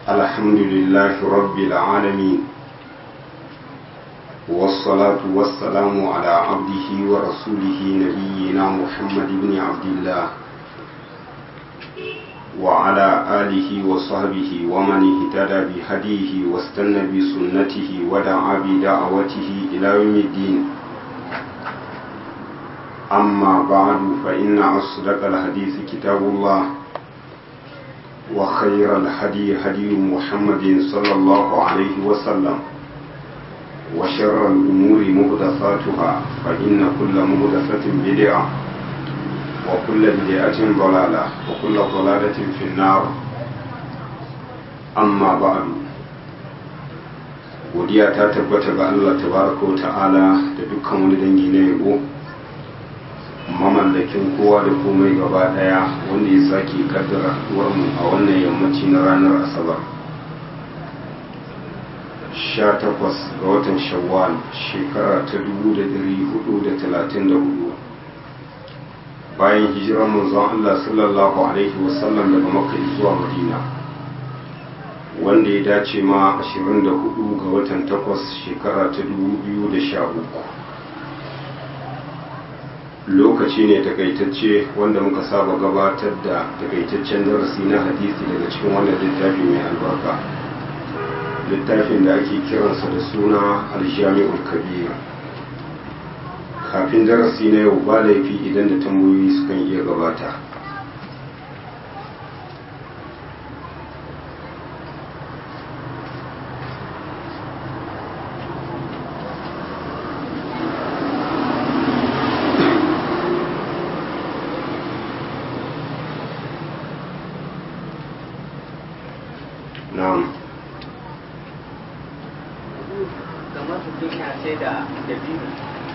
الحمد لله رب العالمين والصلاة والسلام على عبده ورسوله نبينا محمد بن عبد الله وعلى آله وصحبه ومن اهتدى بهديه واستنى بسنته ودعا بدعوته إلى يوم الدين أما بعد فإن أصدق الحديث كتاب الله وخير الهدي هدي محمد صلى الله عليه وسلم وشر الأمور مهدثاتها فإن كل مهدثة بدعة وكل بدعة ضلالة وكل ضلالة في النار أما بعد godiya ta tabbata ga Allah tabaraka ta'ala da dukkan wani dangi na yabo mamallakin kowa da komai gaba daya wanda ya sake kaddara mu a wannan yammaci na ranar asabar 18 ga watan shawwal shekara ta 1434 bayan hijirar manzon Allah sallallahu alaihi wasallam daga makka zuwa madina wanda ya dace ma 24 ga watan 8 shekara ta 2013 lokaci ne takaitacce wanda muka saba gabatar da takaitaccen darasi na hadisi daga cikin wannan littafi mai albarka littafin da ake kiransa da suna aljami'ul kabir kafin darasi na yau ba laifi idan da tambayoyi sukan iya gabata na'am kamar mutum ya sai da dabino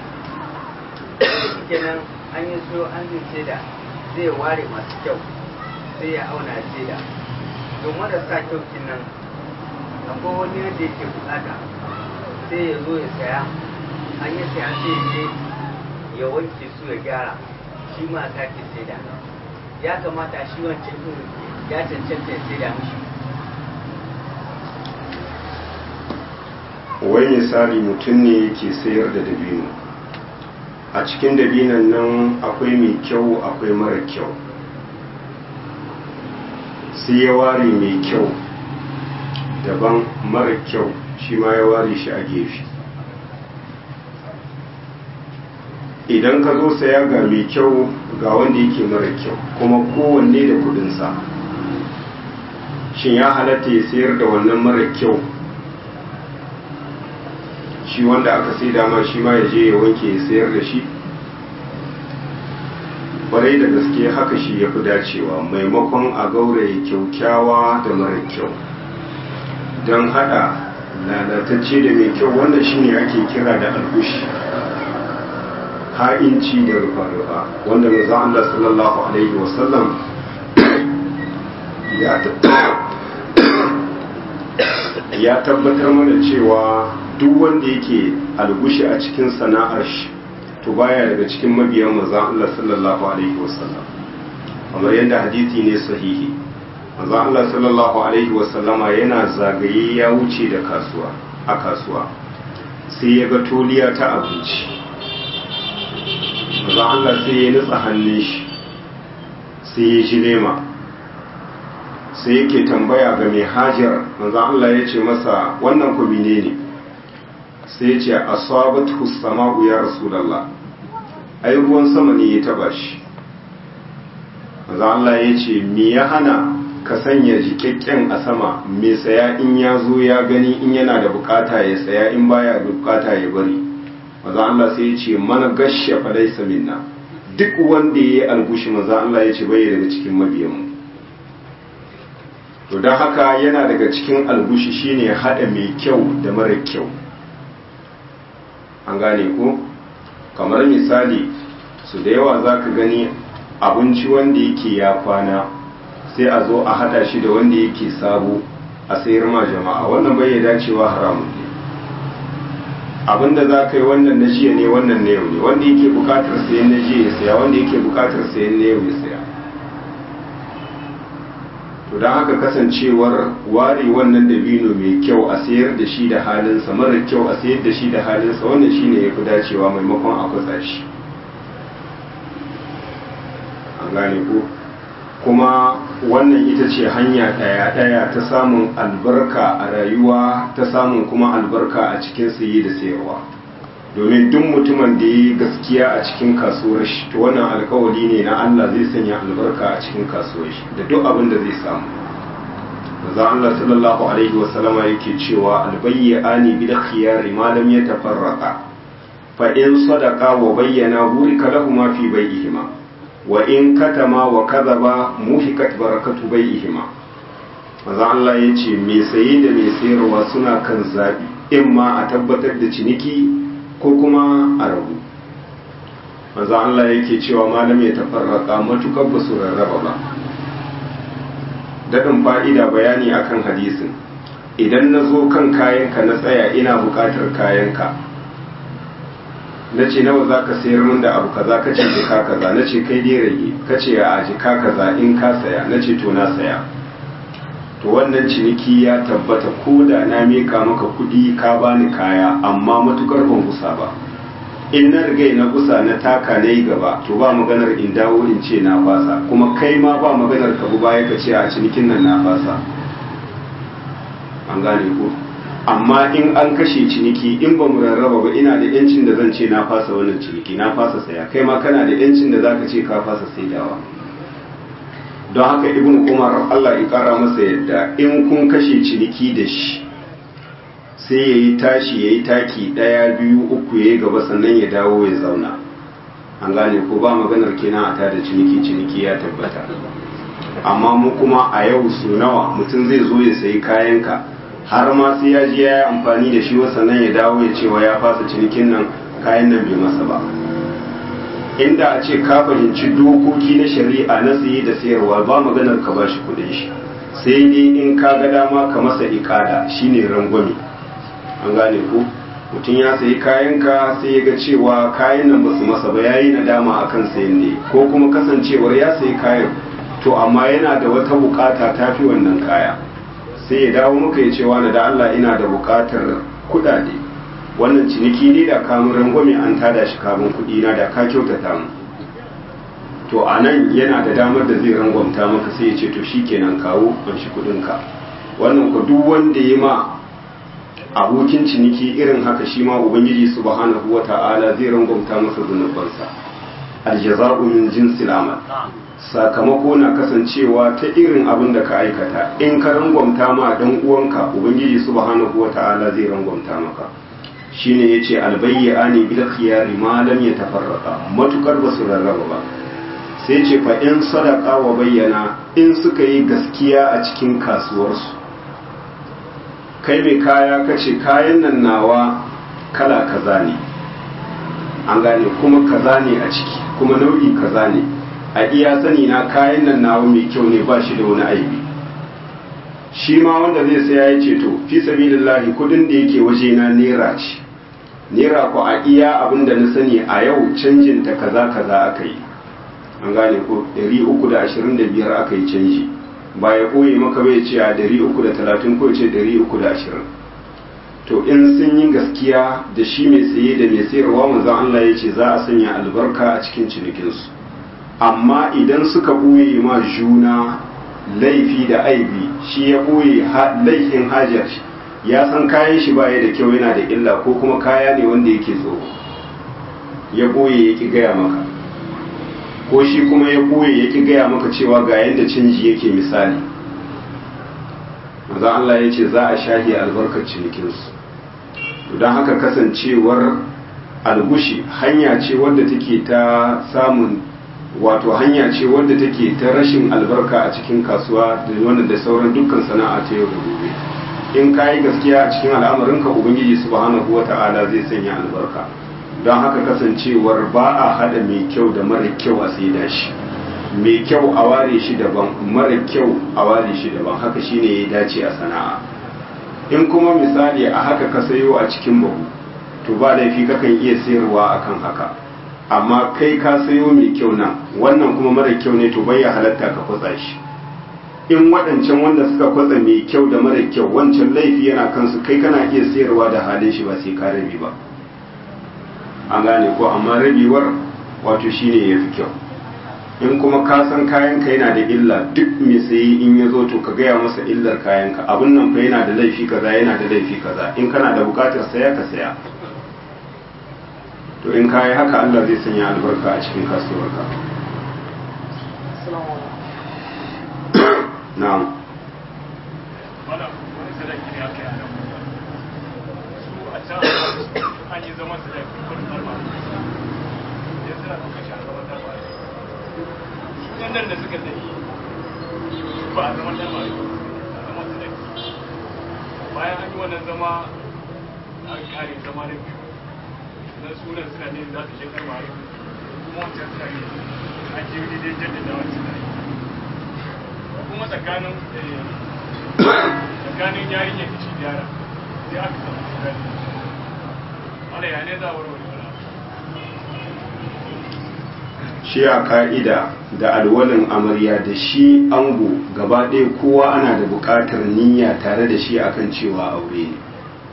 kenan an yi so an yi sai da zai ware masu kyau sai ya auna sai da don marasa kyau nan akwai wani yadda yake bukata sai ya zo ya saya an yi saya sai ya je ya wanke su ya gyara shi ma sake sai da ya kamata shi wancan ɗin ya cancanta ya sai da mishi wai misali mutum ne yake sayar da dabino a cikin dabinan nan akwai mai kyau akwai mara kyau sai ya ware mai kyau daban mara kyau shi ma ya ware shi a gefe idan ka zo saya ga mai kyau ga wanda yake mara kyau kuma kowanne da kudinsa shin ya halatta ya sayar da wannan mara kyau shi wanda aka sai dama shi ma ya je ya wanke ya sayar da shi kwarai da gaske haka shi ya fi dacewa maimakon a gauraye kyaukyawa da mara kyau don hada lalatacce da mai kyau wanda shi ne ake kira da algushi ha'inci da rufa-rufa wanda maza Allah sallallahu alaihi wasallam ya tabbatar mana cewa duk wanda yake algushi a cikin sana'ar shi to baya daga cikin mabiyan manzon Allah sallallahu alaihi wasallam kamar yadda hadisi ne sahihi manzon Allah sallallahu alaihi wasallama yana zagaye ya wuce da kasuwa a kasuwa sai ya ga toliya ta abinci manzon Allah sai ya nutsa hannun shi sai ya ji lema sai yake tambaya ga mai hajar manzon Allah ya ce masa wannan ku ne sai ce asabatu sama'u ya rasulullah ai ruwan sama ne ya taba shi maza Allah ya ce me ya hana ka sanya jikakken a sama mai saya in ya zo ya gani in yana da bukata ya saya in baya da bukata ya bari maza Allah sai ya ce mana gashe falaisa minna duk wanda ya yi algushi maza Allah ya ce bai daga cikin mabiyanmu to don haka yana daga cikin algushi shine haɗa mai kyau da mara kyau an gane ko kamar misali su da yawa za ka gani abinci wanda yake ya kwana sai a zo a hada shi da wanda yake sabo a sayar ma jama'a wannan bai dacewa haramun ne abinda za ka yi wannan na jiya ne wannan na yau ne wanda yake bukatar sayan na jiya ya saya wanda yake bukatar sayan na yau ya saya to don haka kasancewar ware wannan dabino mai kyau a sayar da shi da halinsa mara kyau a sayar da shi da halinsa wannan shine ya fi dacewa maimakon a kwatsa shi an gane ko kuma wannan ita ce hanya ɗaya-ɗaya ta samun albarka a rayuwa ta samun kuma albarka a cikin saye da sayarwa domin duk mutumin da ya yi gaskiya a cikin kasuwar shi to wannan alkawari ne na Allah zai sanya albarka a cikin kasuwar shi da duk abin da zai samu maza Allah sallallahu alaihi wa sallama yake cewa albayyani bil khiyari ma lam yatafarraqa fa in sadaqa wa bayyana burika lahum fi bai'ihima wa in katama wa kadhaba muhikat barakatu bai'ihima maza Allah yace me saye da me sayarwa suna kan zabi in ma a tabbatar da ciniki ko kuma a rabu maza Allah yake cewa malam ya tafarraka matukar ba su rarraba ba daɗin fa'ida bayani akan hadisin idan na zo kan kayanka na tsaya ina buƙatar kayanka na ce nawa za ka sayar min da abu kaza ka ce jika kaza na ce kai dai rage ka ce a jika kaza in ka saya na ce to na saya to wannan ciniki ya tabbata ko da na mika maka kudi ka bani kaya amma matukar ban kusa ba in na riga na kusa na taka na yi gaba to ba maganar in dawo in ce na fasa kuma kai ma ba maganar ka baya ka ce a cinikin nan na fasa an gane ko amma in an kashe ciniki in ba mu rarraba ba ina da yancin da zan ce na fasa wannan ciniki na fasa saya kai ma kana da yancin da zaka ce ka fasa saidawa don haka ibn umar allah ya kara masa yadda in kun kashe ciniki da shi sai ya yi tashi ya yi taki ɗaya biyu uku ya yi gaba sannan ya dawo ya zauna an gane ko ba maganar kenan a tada ciniki ciniki ya tabbata amma mu kuma a yau su nawa mutum zai zo ya sayi kayanka har ma sai ya je ya yi amfani da shi sannan ya dawo ya cewa ya fasa cinikin nan kayan nan bai masa ba inda a ce ka fahimci dokoki na shari'a na saye da sayarwa ba maganar ka ba shi kudin shi sai dai in ka ga dama ka masa ikada shine rangwame an gane ko mutum ya sayi kayanka sai ya ga cewa kayan nan ba su masa ba yayi nadama akan sayan ne ko kuma kasancewar ya sayi kayan to amma yana da wata bukata ta fi wannan kaya sai ya dawo muka ya cewa na da Allah ina da bukatar kudade wannan ciniki ne da kamun rangwame an tada shi kamun kudi na da ka kyautata mu to a nan yana da damar da zai rangwamta maka sai ya ce to shikenan kawo an shi kudinka wannan ku duk wanda ya ma abokin ciniki irin haka shi ma ubangiji subhanahu wata'ala zai rangwamta masa zunubansa aljaza'u min jinsil amal sakamako na kasancewa ta irin abin da ka aikata in ka rangwamta ma dan uwanka ubangiji subhanahu wata'ala zai rangwamta maka shine yace albayyani bil khiyari ma lam yatafarraqa matukar basu rarraba ba sai ce fa in sadaka wa bayyana in suka yi gaskiya a cikin kasuwarsu kai mai kaya kace kayan nan nawa kala kaza ne an gane kuma kaza ne a ciki kuma nau'i kaza ne a iya sani na kayan nan nawa mai kyau ne ba shi da wani aibi shi ma wanda zai saya ya ce to fi sabilillahi kudin da yake waje na naira ce naira ko a iya abin da na sani a yau canjin ta kaza kaza aka yi an gane ko 325 aka yi canji ba ya koyi maka bai ce a 330 ko ce 320 to in sun yi gaskiya da shi mai saye da mai sayarwa manzon Allah ya ce za a sanya albarka a cikin cinikinsu amma idan suka ɓoye ma juna laifi da aibi shi ya ɓoye laifin hajar shi ya san kayan shi baya da kyau yana da illa ko kuma kaya ne wanda yake tsoro ya ɓoye ya ƙi gaya maka ko shi kuma ya ɓoye ya ƙi gaya maka cewa ga yadda canji yake misali maza Allah ya ce za a shahi albarkar cinikinsu don haka kasancewar algushi hanya ce wadda take ta samun wato hanya ce wadda take ta rashin albarka a cikin kasuwa da wannan da sauran dukkan sana'a ta yau da gobe in ka yi gaskiya a cikin al'amarinka ubangiji subhanahu wata'ala zai sanya albarka don haka kasancewar ba a hada mai kyau da mara kyau a saida shi mai kyau a ware shi daban mara kyau a ware shi daban haka shine ya dace a sana'a in kuma misali a haka ka sayo a cikin bahu to ba laifi kakan iya sayarwa akan haka amma kai ka sayo mai kyau nan wannan kuma mara kyau ne to bai ya halatta ka kwatsa shi in waɗancan wanda suka kwatsa mai kyau da mara kyau wancan laifi yana kansu kai kana iya sayarwa da halin shi ba sai ka rabi ba an gane ko amma rabewar wato shine ya fi kyau in kuma ka san kayanka yana da illa duk mai sayi in ya zo to ka gaya masa illar kayanka abin nan fa yana da laifi kaza yana da laifi kaza in kana da bukatar saya ka saya to in kayi haka Allah zai sanya albarka a cikin kasuwarka na'am wani sadaki ne aka yi a nan su a can an yi zaman sadaki wani ɗarma ya suna ɗaukar shi a zaman ɗarma su ɗan nan da suka tafi ba a zaman ɗarma ne a zaman sadaki bayan an yi wannan zama an kare zama na biyu na sunan suna ne za su je ɗarma ne kuma wancan suna ne an je daidai jaddada wani suna yi kuma tsakanin tsakanin yarinyar da shi yara sai aka samu tsakani wanda ya ne za a warware wani shi a ka'ida da alwalin amarya da shi ango gaba ɗaya kowa ana da buƙatar niyya tare da shi akan cewa aure ne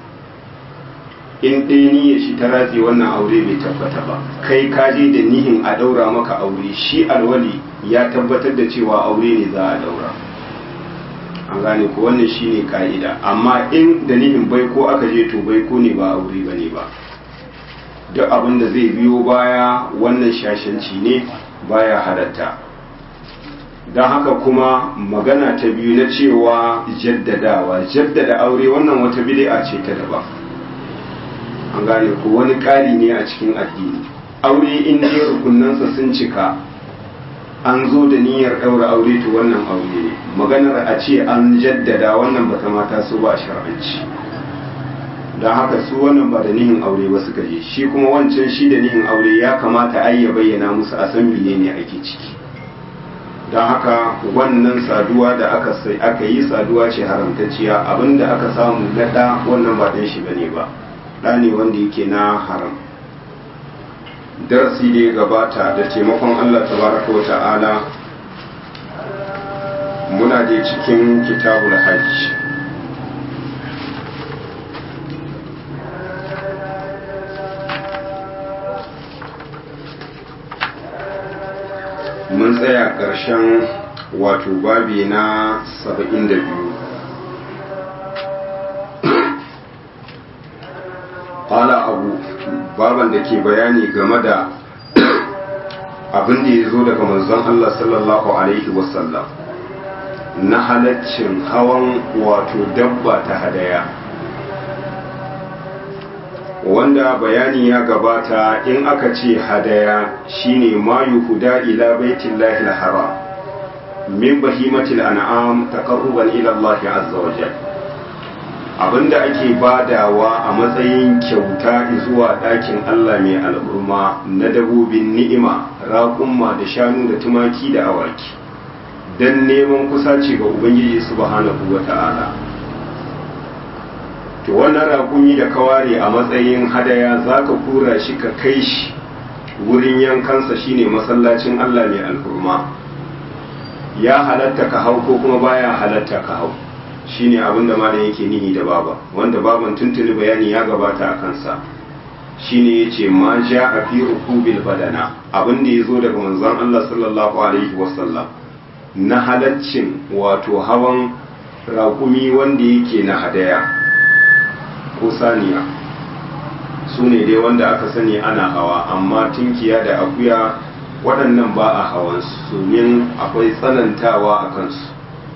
in ɗaya niyya shi ta ratse wannan aure bai tabbata ba kai ka je da nihin a ɗaura maka aure shi alwali ya tabbatar da cewa aure ne za a ɗaura an gane ko wannan shi ne ka'ida amma in da nihin baiko aka je to baiko ne ba aure ba ne ba duk abin da zai biyo baya wannan shashanci ne baya halatta don haka kuma magana ta biyu na cewa jaddadawa jaddada aure wannan wata bid'a ce ta daban an gane ko wani ƙari ne a cikin addini aure in dai rukunansa sun cika an zo da niyyar ɗaura aure to wannan aure ne maganar a ce an jaddada wannan bata mata so ba a shar'anci don haka su wannan ba da nihin aure ba suka je shi kuma wancan shi da nihin aure ya kamata ai ya bayyana musu a san ne ake ciki don haka wannan saduwa da aka sai aka yi saduwa ce haramtacciya abinda aka samu na ɗa wannan ba ɗan shi bane ba ɗa ne wanda yake na haram darasi da ya gabata da taimakon Allah tabaraka wa ta'ala muna da cikin kitabul hajj mun tsaya ƙarshen wato babi na 72 ƙala abu baban da ke bayani game da abin da ya zo daga manzon Allah sallallahu Alaihi wasallam na halaccin hawan wato dabba ta hadaya wanda bayani ya gabata in aka ce hadaya shine ma yuhuda ila baitillahi al-haram min bahimatil an'am taqarruban ila Allah azza wa jalla abinda ake badawa a matsayin kyauta zuwa ɗakin Allah mai al'urma na dabobin ni'ima raƙumma da shanu da tumaki da awaki don neman kusaci ga Ubangiji subhanahu wa ta'ala to wannan raƙumi da ka ware a matsayin hadaya za ka kura shi ka kai shi wurin yankansa shine masallacin Allah mai al'urma ya halatta ka hau ko kuma baya halatta ka hau shine abin da malam yake nihi da baba wanda baban tuntuni bayani ya gabata a kansa shine yace ma ja a fi rukubil badana abin da yazo daga manzon Allah sallallahu alaihi wasallam na halaccin wato hawan raƙumi wanda yake na hadaya ko saniya su ne dai wanda aka sani ana hawa amma tunkiya da akuya waɗannan ba a hawan su domin akwai tsanantawa a kansu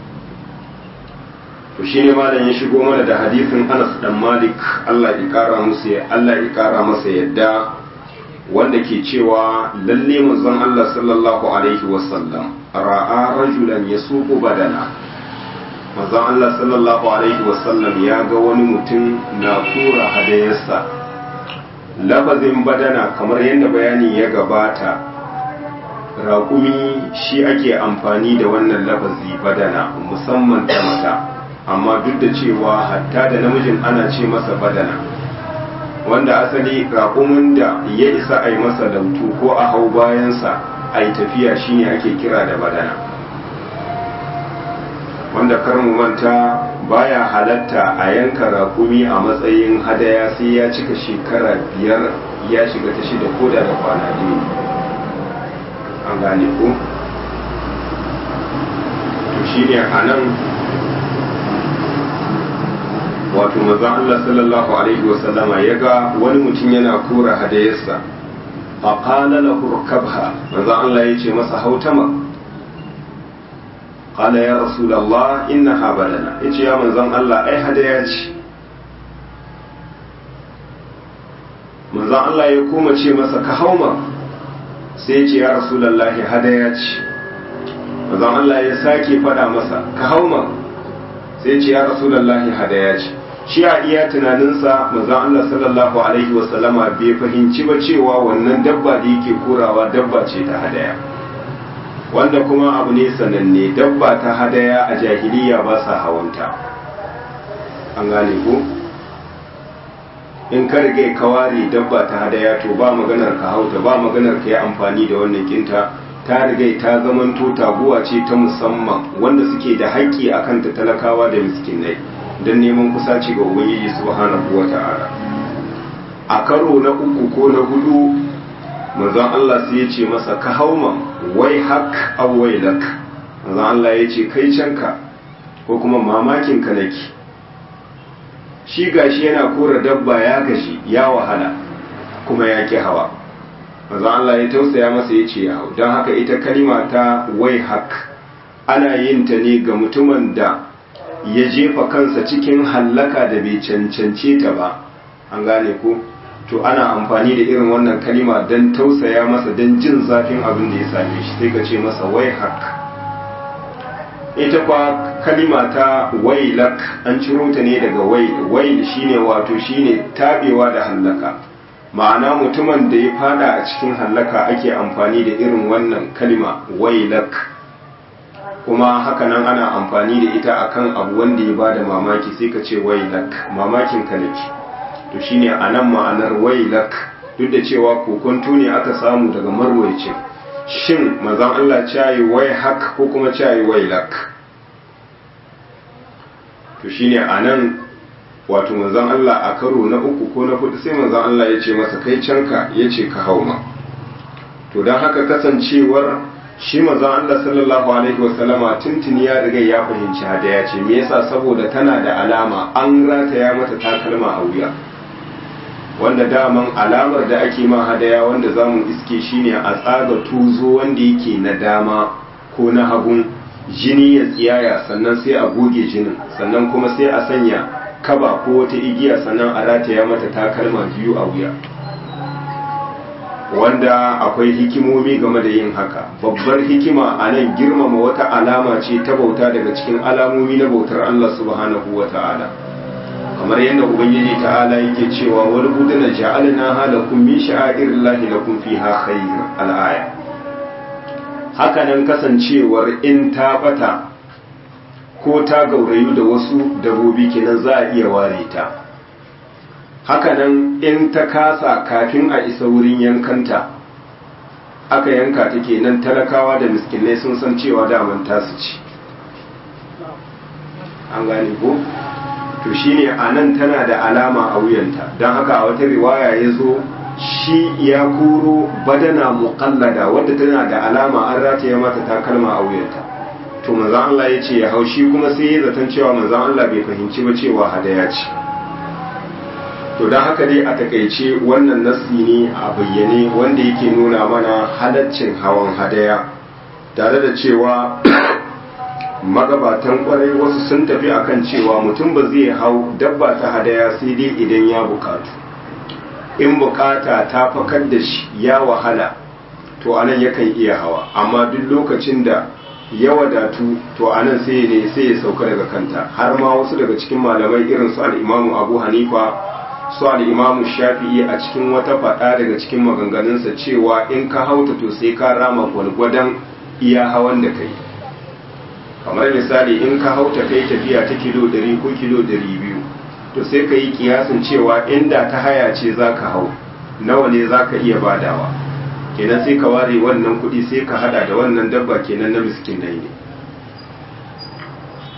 to shi ne malam ya shigo mana da hadisin Anas dan Malik Allah ya kara musu Allah ya kara masa yadda wanda ke cewa lalle manzon Allah sallallahu alaihi wasallam ra'a rajulan yasuqu badana manzon Allah sallallahu alaihi wasallam ya ga wani mutum na kura hadayarsa lafazin badana kamar yadda bayani ya gabata raƙumi shi ake amfani da wannan lafazi badana musamman ta mata amma duk da cewa hatta da namijin ana ce masa badana wanda asali raƙumin da ya isa a yi masa lautu ko a hau bayansa a yi tafiya shine ake kira da badana wanda kar mu manta baya halatta a yanka rakumi a matsayin hadaya sai ya cika shekara biyar ya shiga ta shida ko da da kwana biyu an gane ko to shine a nan wato manzon Allah sallallahu alaihi wasallama ya ga wani mutum yana kora hadayarsa a qala lahu rkabha manzon Allah ya ce masa hautama qala ya rasulullah innaha badana yace ya manzon Allah ai hadaya ce manzon Allah ya koma ce masa ka hauma sai ya ce ya rasulullah hadaya ce manzon Allah ya sake fada masa ka hauma sai ya ce ya rasulullah hadaya ce shi a iya tunaninsa manzon Allah sallallahu alaihi wasallama bai fahimci ba cewa wannan dabba da yake korawa dabba ce ta hadaya wanda kuma abu ne sananne dabba ta hadaya a jahiliya ba sa hawanta an gane ko in ka rige ka ware dabba ta hadaya to ba maganar ka hauta ba maganar ka yi amfani da wannan kinta ta riga ta zamanto taguwa ce ta musamman wanda suke da haƙƙi akan ta talakawa da miskinai don neman kusaci ga ubangiji subhanahu wa ta'ala a karo na uku ko na hudu manzon Allah sai ya ce masa ka hauma wai hak aw wailak manzon Allah ya ce kai canka ko kuma mamakin ka nake shi gashi yana kora dabba ya gashi ya wahala kuma ya ki hawa manzon Allah ya tausaya masa ya ce ya hau don haka ita kalima ta wai hak ana yin ta ne ga mutumin da ya jefa kansa cikin hallaka da bai cancance ta ba an gane ko to ana amfani da irin wannan kalima don tausaya masa don jin zafin abin da ya same shi sai ka ce masa wai hak ita kwa kalima ta wailak an ciro ta ne daga wail wail shine wato shine tabewa da hallaka ma'ana mutumin da ya fada a cikin hallaka ake amfani da irin wannan kalima wailak kuma hakanan ana amfani da ita akan abu wanda ya bada mamaki sai ka ce wailak mamakin ka nake to shine anan ma'anar wailak duk da cewa kokonto ne aka samu daga marwayacin shin manzon Allah cayi wai hak ko kuma cayi wailak to shine anan wato manzon Allah a karo na uku ko na hudu sai manzon Allah ya ce masa kai canka ya ce ka hauma to don haka kasancewar shi manzon Allah sallallahu alaihi wasallama tuntuni ya riga ya fahimci hadaya ce me yasa saboda tana da alama an rataya mata takalma a wuya wanda daman alamar da ake ma hadaya wanda zamu iske shine a tsaga tuzo wanda yake na dama ko na hagun jini ya tsiyaya sannan sai a goge jinin sannan kuma sai a sanya kaba ko wata igiya sannan a rataya mata takalma biyu a wuya wanda akwai hikimomi game da yin haka babbar hikima a nan girmama wata alama ce ta bauta daga cikin alamomi na bautar Allah subhanahu wa ta'ala kamar yadda ubangiji ta'ala yake cewa wani buduna ja'alna halakum min sha'airillahi lakum fiha khayr al-aya haka nan kasancewar in ta bata ko ta gaurayu da wasu dabobi kenan za a iya ware ta hakanan in ta kasa kafin a isa wurin yankanta aka yanka ta kenan talakawa da miskinai sun san cewa daman tasu ci an gane ko to shine a nan tana da alama a wuyanta don haka a wata riwaya ya zo shi ya koro badana muƙallada wadda tana da alama an rataya mata takalma a wuyanta to manzan Allah ya ce ya hau shi kuma sai ya zaton cewa manzan Allah bai fahimci ba cewa hadaya ce to don haka dai a takaice wannan nassi ne a bayyane wanda yake nuna mana halaccin hawan hadaya tare da cewa magabatan kwarai wasu sun tafi akan cewa mutum ba zai hau dabba ta hadaya sai dai idan ya bukatu in bukata ta fakar da shi ya wahala to anan yakan iya hawa amma duk lokacin da ya wadatu to anan sai ne sai ya sauka daga kanta har ma wasu daga cikin malamai irin su al-Imamu Abu Hanifa su al-Imamu Shafi'i a cikin wata fada daga cikin maganganunsa cewa in ka hauta to sai ka rama gwalgwadon iya hawan da kai kamar misali in ka hauta kai tafiya ta kilo 100 ko kilo 200 to sai ka yi kiyasin cewa inda ta haya ce za ka hau nawa ne za ka iya badawa kenan sai ka ware wannan kuɗi sai ka hada da wannan dabba kenan na miskinai ne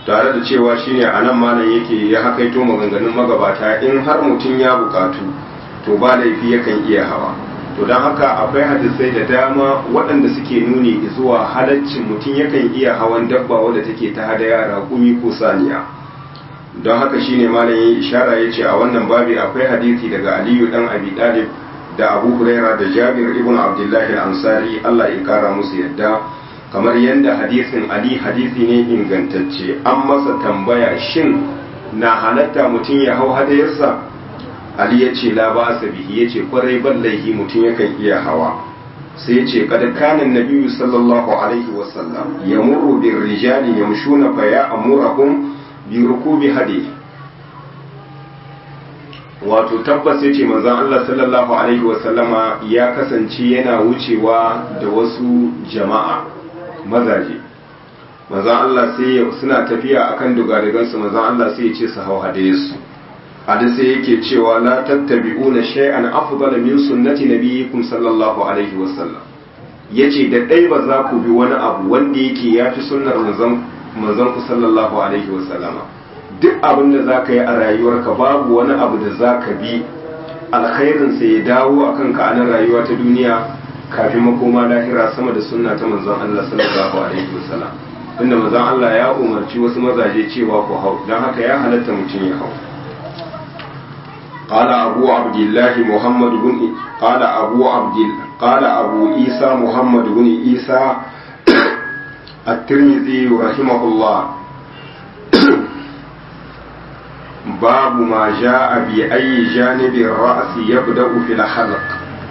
tare da cewa shine a nan malam yake ya hakaito maganganun magabata in har mutum ya bukatu to ba laifi yakan iya hawa to don haka akwai hadisai da dama waɗanda suke nuni zuwa halaccin mutum yakan iya hawan dabba wadda take ta hadaya raƙumi ko saniya don haka shine malam ya ishara ya ce a wannan babi akwai hadisi daga aliyu dan abi dalib da abu huraira da jabir ibn abdullahi al-ansari allah ya kara musu yadda kamar yadda hadisin ali hadisi ne ingantacce an masa tambaya shin na halatta mutum ya hau hadayarsa ali ya ce la ba bihi ya ce kwarai ban laihi mutum yakan iya hawa sai ya ce kada kanan nabiyu sallallahu alaihi wasallam ya murru bin rijali yamshuna fa ya amurahum bi rukubi hadi wato tabbas ya ce manzon Allah sallallahu alaihi wasallama ya kasance yana wucewa da wasu jama'a mazaje manzon Allah sai suna tafiya akan dugadigansu manzon Allah sai ya ce su hau hadayesu hadisi yake cewa la tattabi'una shay'an afdala min sunnati nabiyikum sallallahu alaihi wasallam yace da dai ba za ku bi wani abu wanda yake yafi sunnar manzon manzon ku sallallahu alaihi wasallama duk abin da za ka yi a rayuwarka babu wani abu da za ka bi alkhairin sa ya dawo akan ka anan rayuwa ta duniya kafin makoma lahira sama da sunna ta manzon Allah sallallahu alaihi wasallam inda manzon Allah ya umarci wasu mazaje cewa ku hau don haka ya halatta mutum ya hau قال أبو عبد الله محمد بن قال أبو عبد قال أبو عيسى محمد بن عيسى الترمذي رحمه الله باب ما جاء بأي جانب الرأس يبدأ في الحلق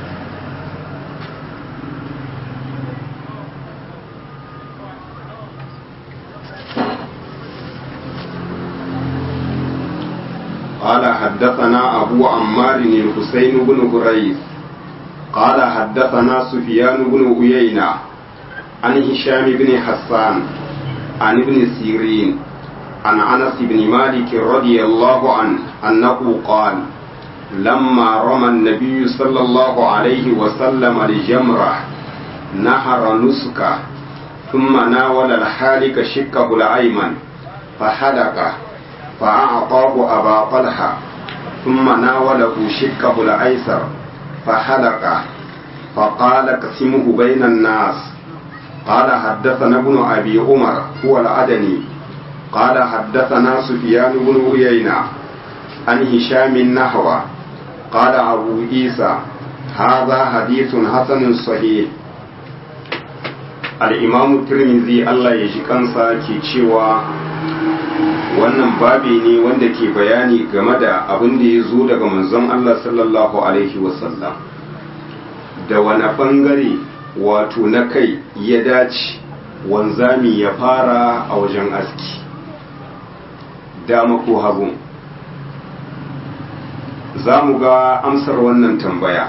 قال حدثنا أبو عمار الحسين بن هريث قال حدثنا سفيان بن عيينة عن هشام بن حسان عن ابن سيرين عن أنس بن مالك رضي الله عنه أنه قال لما رمى النبي صلى الله عليه وسلم الجمرة نهر نسكه ثم ناول الحالك شقه الأيمن فحلقه فأعطاه أبا طلحة ثم ناوله شقه الأيسر فحلقه فقال اقسمه بين الناس قال حدثنا ابن أبي عمر هو العدني قال حدثنا سفيان بن عيينة عن هشام النحو قال أبو عيسى هذا حديث حسن صحيح الإمام الترمذي الله يجي kansa ke cewa wannan babi ne wanda ke bayani game da abin da ya zo daga manzon Allah sallallahu Alaihi wasallam da wani bangare wato na kai ya dace wanzami ya fara a wajen aski dama ko hagu za mu ga amsar wannan tambaya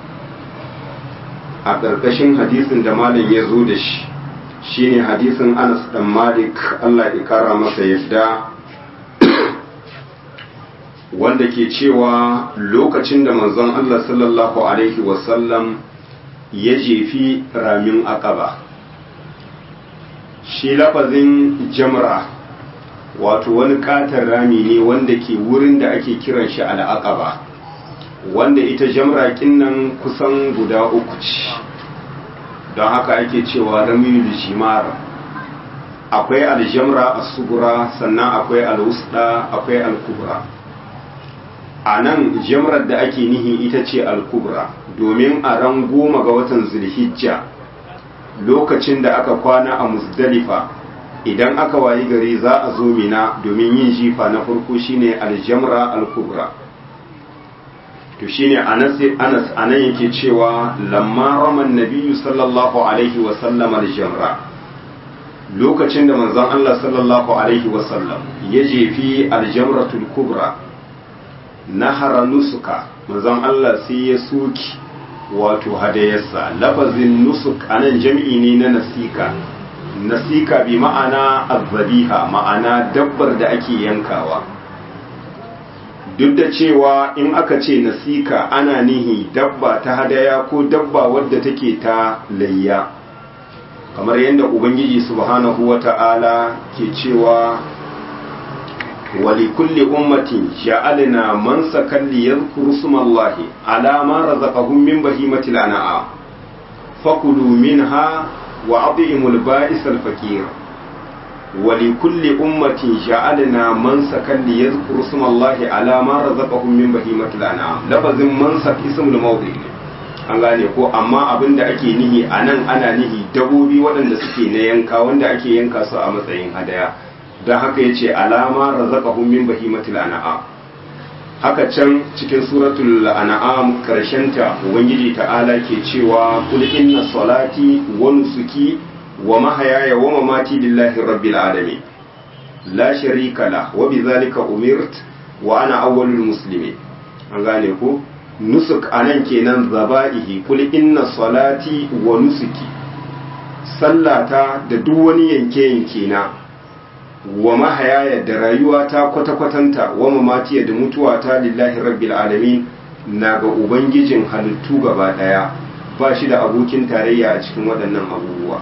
a ƙarƙashin hadisin da malam ya zo da shi shine hadisin anas dan malik allah ya kara masa yadda wanda ke cewa lokacin da manzon Allah sallallahu Alaihi wasallam ya jefi ramin akaba shi lafazin jamra wato wani katon rami ne wanda ke wurin da ake kiran shi al'aqaba wanda ita jamra nan kusan guda uku ce don haka ake cewa ramiyul jimara akwai aljamra as-sugura sannan akwai al-wusta akwai al-kubra a nan jamrar da ake nihi ita ce al-kubra domin a ran goma ga watan zulhijja lokacin da aka kwana a musdalifa idan aka wayi gari za a zo mina domin yin jifa na farko shine aljamra al-kubra to shine anas anas anan yake cewa lamma raman nabiyyu sallallahu alaihi wa sallam aljamra lokacin da manzon Allah sallallahu alaihi wa sallam ya jefi aljamratul kubra nahara nusuka manzon Allah sai ya soki wato hadayarsa lafazin nusuk anan jam'i ne na nasika nasika bi ma'ana azzabiha ma'ana dabbar da ake yankawa duk da cewa in aka ce nasika ana nihi dabba ta hadaya ko dabba wadda take ta layya kamar yadda ubangiji subhanahu wata'ala ke cewa ولكل أمة جعلنا منسكا ليذكروا اسم الله على ما رزقهم من بهيمة الأنعام فكلوا منها وأطعموا البائس الفقير ولكل أمة جعلنا منسكا ليذكروا اسم الله على ما رزقهم من بهيمة الأنعام لفظ منسك اسم الموضع an gane ko amma abin da ake nihi a nan ana nihi dabobi waɗanda suke na yanka wanda ake yanka su a matsayin hadaya don haka ya ce alama razaqahum min bahimatil an'am haka can cikin suratul an'am karshenta ubangiji ta'ala ke cewa kul inna salati wa nusuki wa mahayaya wa mamati lillahi rabbil alamin la sharika la wa bidhalika umirt wa ana awwalul muslimin an gane ko nusuk anan kenan zaba'ihi kul inna salati wa nusuki sallata da duk wani yanke yanke na wa mahayaya da rayuwa ta kwata-kwatanta wa mamatiya da mutuwa ta lillahi rabbil alamin na ga ubangijin halittu gaba daya ba shi da abokin tarayya a cikin waɗannan abubuwa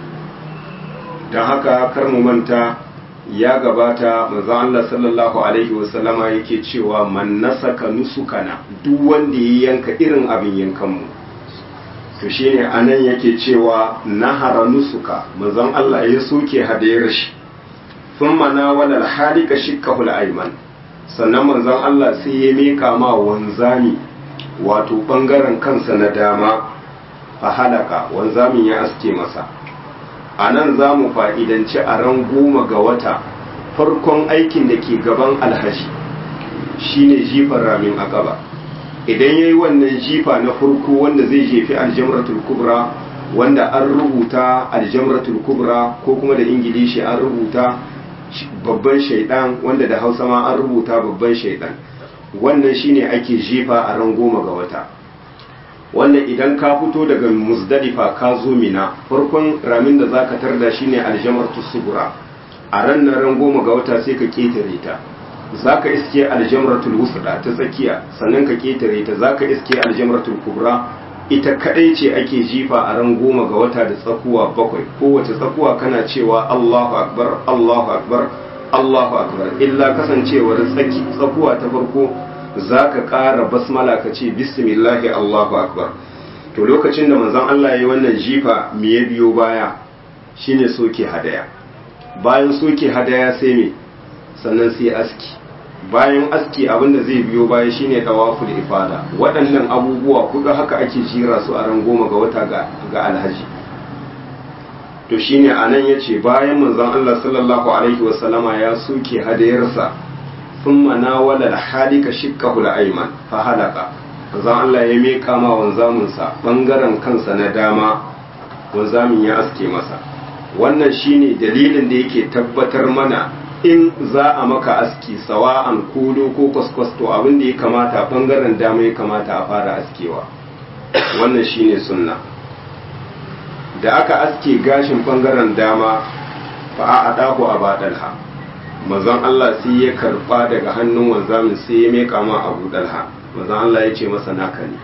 don haka kar mu manta ya gabata manzo Allah sallallahu alaihi wasallama yake cewa man nasaka nusukana duk wanda ya yanka irin abin yankan mu to shine anan yake cewa nahara nusuka manzon Allah ya soke hadayar shi thumma nawala al-halika shikkahu al-ayman sannan manzon Allah sai ya mika ma wanzami wato bangaren kansa na dama a halaka wanzamin ya aske masa a nan za mu fa'idanci a ran goma ga wata farkon aikin da ke gaban alhaji shine jifar ramin akaba idan ya yi wannan jifa na farko wanda zai jefi aljamratul kubra wanda an rubuta aljamratul kubra ko kuma da ingilishi an rubuta babban shaidan wanda da hausa ma an rubuta babban shaidan wannan shine ake jifa a ran goma ga wata wannan idan ka fito daga muzdalifa ka zo mina farkon ramin da zaka tarda shine aljamratu sugura a ran nan ran goma ga wata sai ka ketare ta zaka iske aljamratul wusda ta tsakiya sannan ka ketare ta zaka iske aljamratul kubra ita kadai ce ake jifa a ran goma ga wata da tsakuwa bakwai kowace tsakuwa kana cewa Allahu akbar Allahu akbar Allahu akbar illa kasancewar tsaki tsakuwa ta farko zaka ƙara basmala ka ce bismillahi Allahu akbar to lokacin da manzon Allah ya yi wannan jifa me ya biyo baya shine soke hadaya bayan soke hadaya sai me sannan sai aski bayan aski abinda zai biyo baya shine tawaful ifada waɗannan abubuwa kuga haka ake jira su a ran goma ga wata ga alhaji to shine anan yace bayan manzon Allah sallallahu alaihi wasallama ya soke hadayarsa thumma nawala al-halika shikkahu al-ayman fa halaka manzon Allah ya meka ma wanzamin sa bangaren kansa na dama wanzamin ya aske masa wannan shine dalilin da yake tabbatar mana in za a maka aski sawa'an kudo ko kwaskwas to abin da ya kamata bangaren dama ya kamata a fara askewa wannan shine sunna da aka aske gashin bangaren dama fa a adahu a badalha manzon Allah sai ya karba daga hannun wanzamin sai ya meka ma abu dalha manzon Allah ya ce masa naka ne